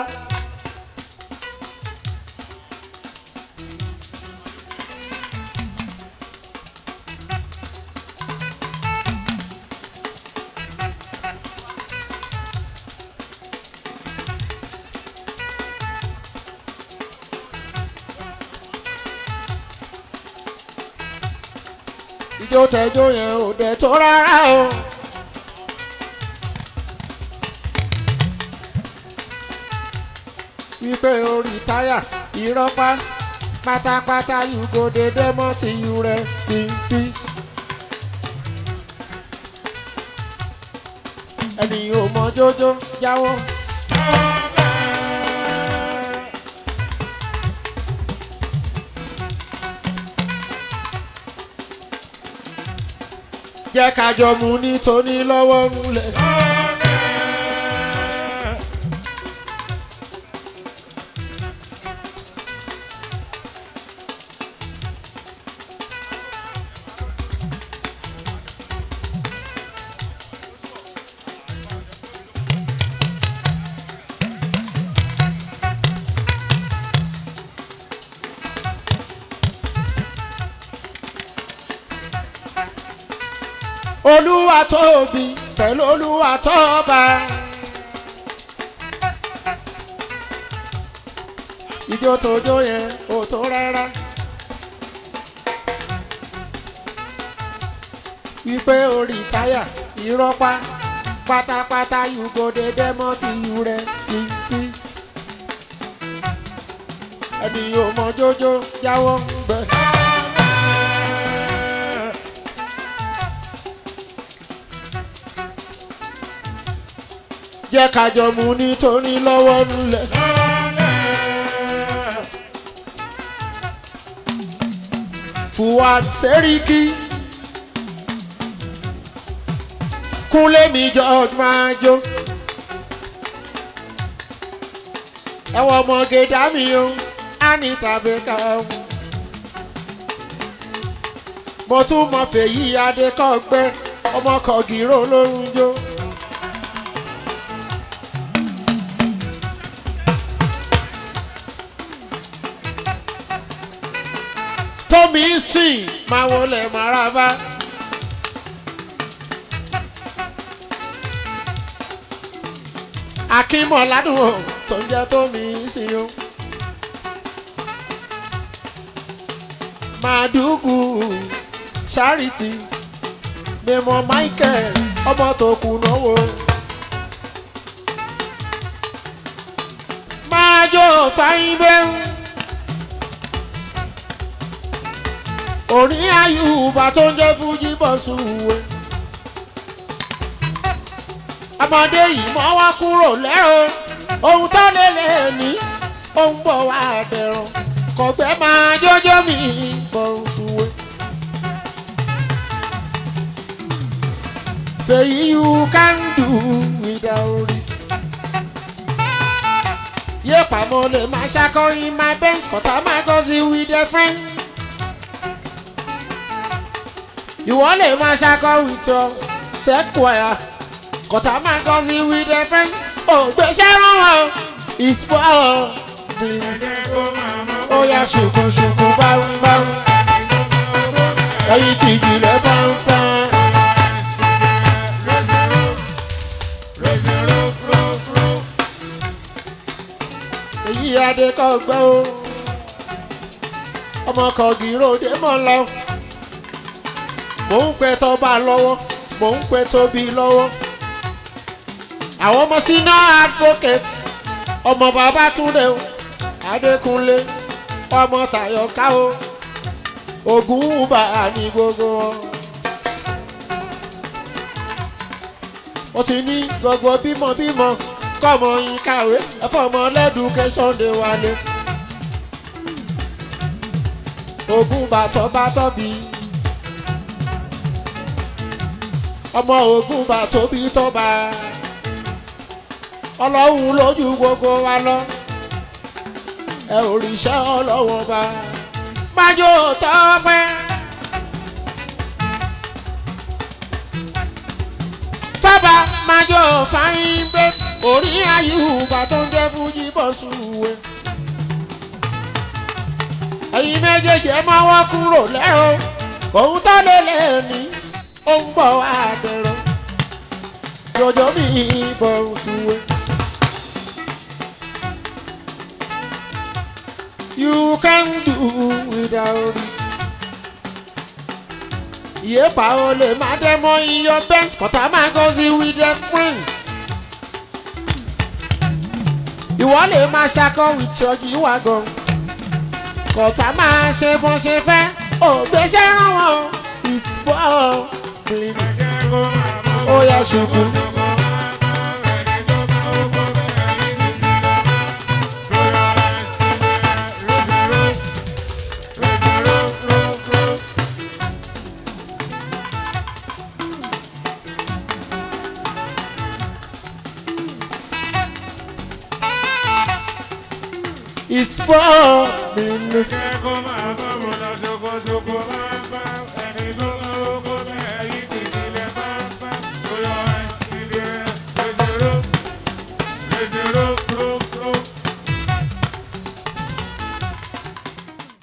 ìjó tẹjọ yẹn ò dẹ̀ tó rárá o. wípé orí táyà ìrọ́pá pátápátá you go dey demo till you rest in peace. ẹni ò mọ jójó jáwọ́. jẹ́ ká jọ mu nítorí lọ́wọ́ múlẹ̀. olúwa tóbi pẹ̀lú olúwa tọ́ba. ijó tó jó yẹn ò tó rárá. wípé orí táyà irọ́ pa pátápátá you go dey demo till you rest in peace. ẹni yóò mọ jójó jáwọ́ ń bẹ̀. jẹ́ kájọ mu nítorí lọ́wọ́ nulẹ̀. Fuad Seriki Kúnlé mi George máa jó. Ẹ̀wọ̀n ọmọge dá mi o, Anita Baker. Mo tún mọ fèyí Adékọ̀gbẹ́, ọmọ kọ̀gìrò lórun jó. tómi ń sìn máa wọlé maraba. akínmọ̀ ládùúgbò tó ń jẹ́ tómi ń sìn o. màdùgù charity mímọ michael ọmọ tó kù náwó. máa jó fáyín bẹ́ẹ̀. orí ayùbá tó ń jẹ́ fújì bọ̀ sùwé. ọmọdé yìí mọ́ wá kúrò lẹ́rọ ohun tó lè lè ní ó ń bọ̀ wá dẹ̀rọ̀ kọ̀gbẹ́ máa jọjọ́ mi bọ̀ sùwé. fèyí you can do without it. yé pàmò lè máa ṣàkóyìn my best kọ̀tà máa gọ́ sí with a friend. ìwọ lè máa ṣakọ with your sequoia kọ̀tà máa kọ́ sí with a friend ògbésẹ́ rán wọn ìspọ̀ ó yà ṣùkùṣùkù báwùbáwù ẹyin tí ìjìnlẹ̀ bá ń fẹ́. èyí adé kọ́ gbẹ́ o ọmọ kọ̀gìrò dé mọ́ lọ mò ń pẹ tọba lọ́wọ́ mò ń pẹ tóbi lọ́wọ́ àwọn ọmọ sínú advocate ọmọ bàbá túnde o adékúnlé ọmọ tàyọká o ogun bá a ní gbogbo wọn. ó ti ní gbogbo bímọbímọ kọ́mọ yín kàwé ẹ̀fọ́mọ lẹ́dùkẹ́sọ̀n lè wálé. ogun bàtọ́ bàtọ́ bíi. ọmọ ogun bá tóbi tọ́ba ọlọ́run lójú gbogbo wa lọ ẹ òrìṣẹ́ ọlọ́wọ́n bá májò tọ́pẹ́. tọ́ba májò fáyín gbé orí ayùbá tó ń jẹ́ fújì bọ́ sùwé. ẹ̀yin méjèèjì ẹ máa wọ́ kúrò lẹ́rọ òun tó lé lẹ́ẹ̀ni ó ń bọ̀ wá dẹ̀rọ jọjọ́ mi bọ̀ ṣùwé. You can do without it. Ìyẹ́pà o lè máa dẹ́mọ́ iyọ̀ bẹ́ẹ̀ kọ́tà máa gọ́ sí with their friends. Ìwọ lè máa ṣakọ with your jíwá gan. Kọ̀tà máa ṣe bọ́n ṣe fẹ́. Ògbésẹ́ rán wọn. It's ball clean. Ó yá ṣubú. It's ball clean. Kẹ́kọ̀ọ́ máa bọ̀ bọ̀ lọ ṣoko ṣoko máa.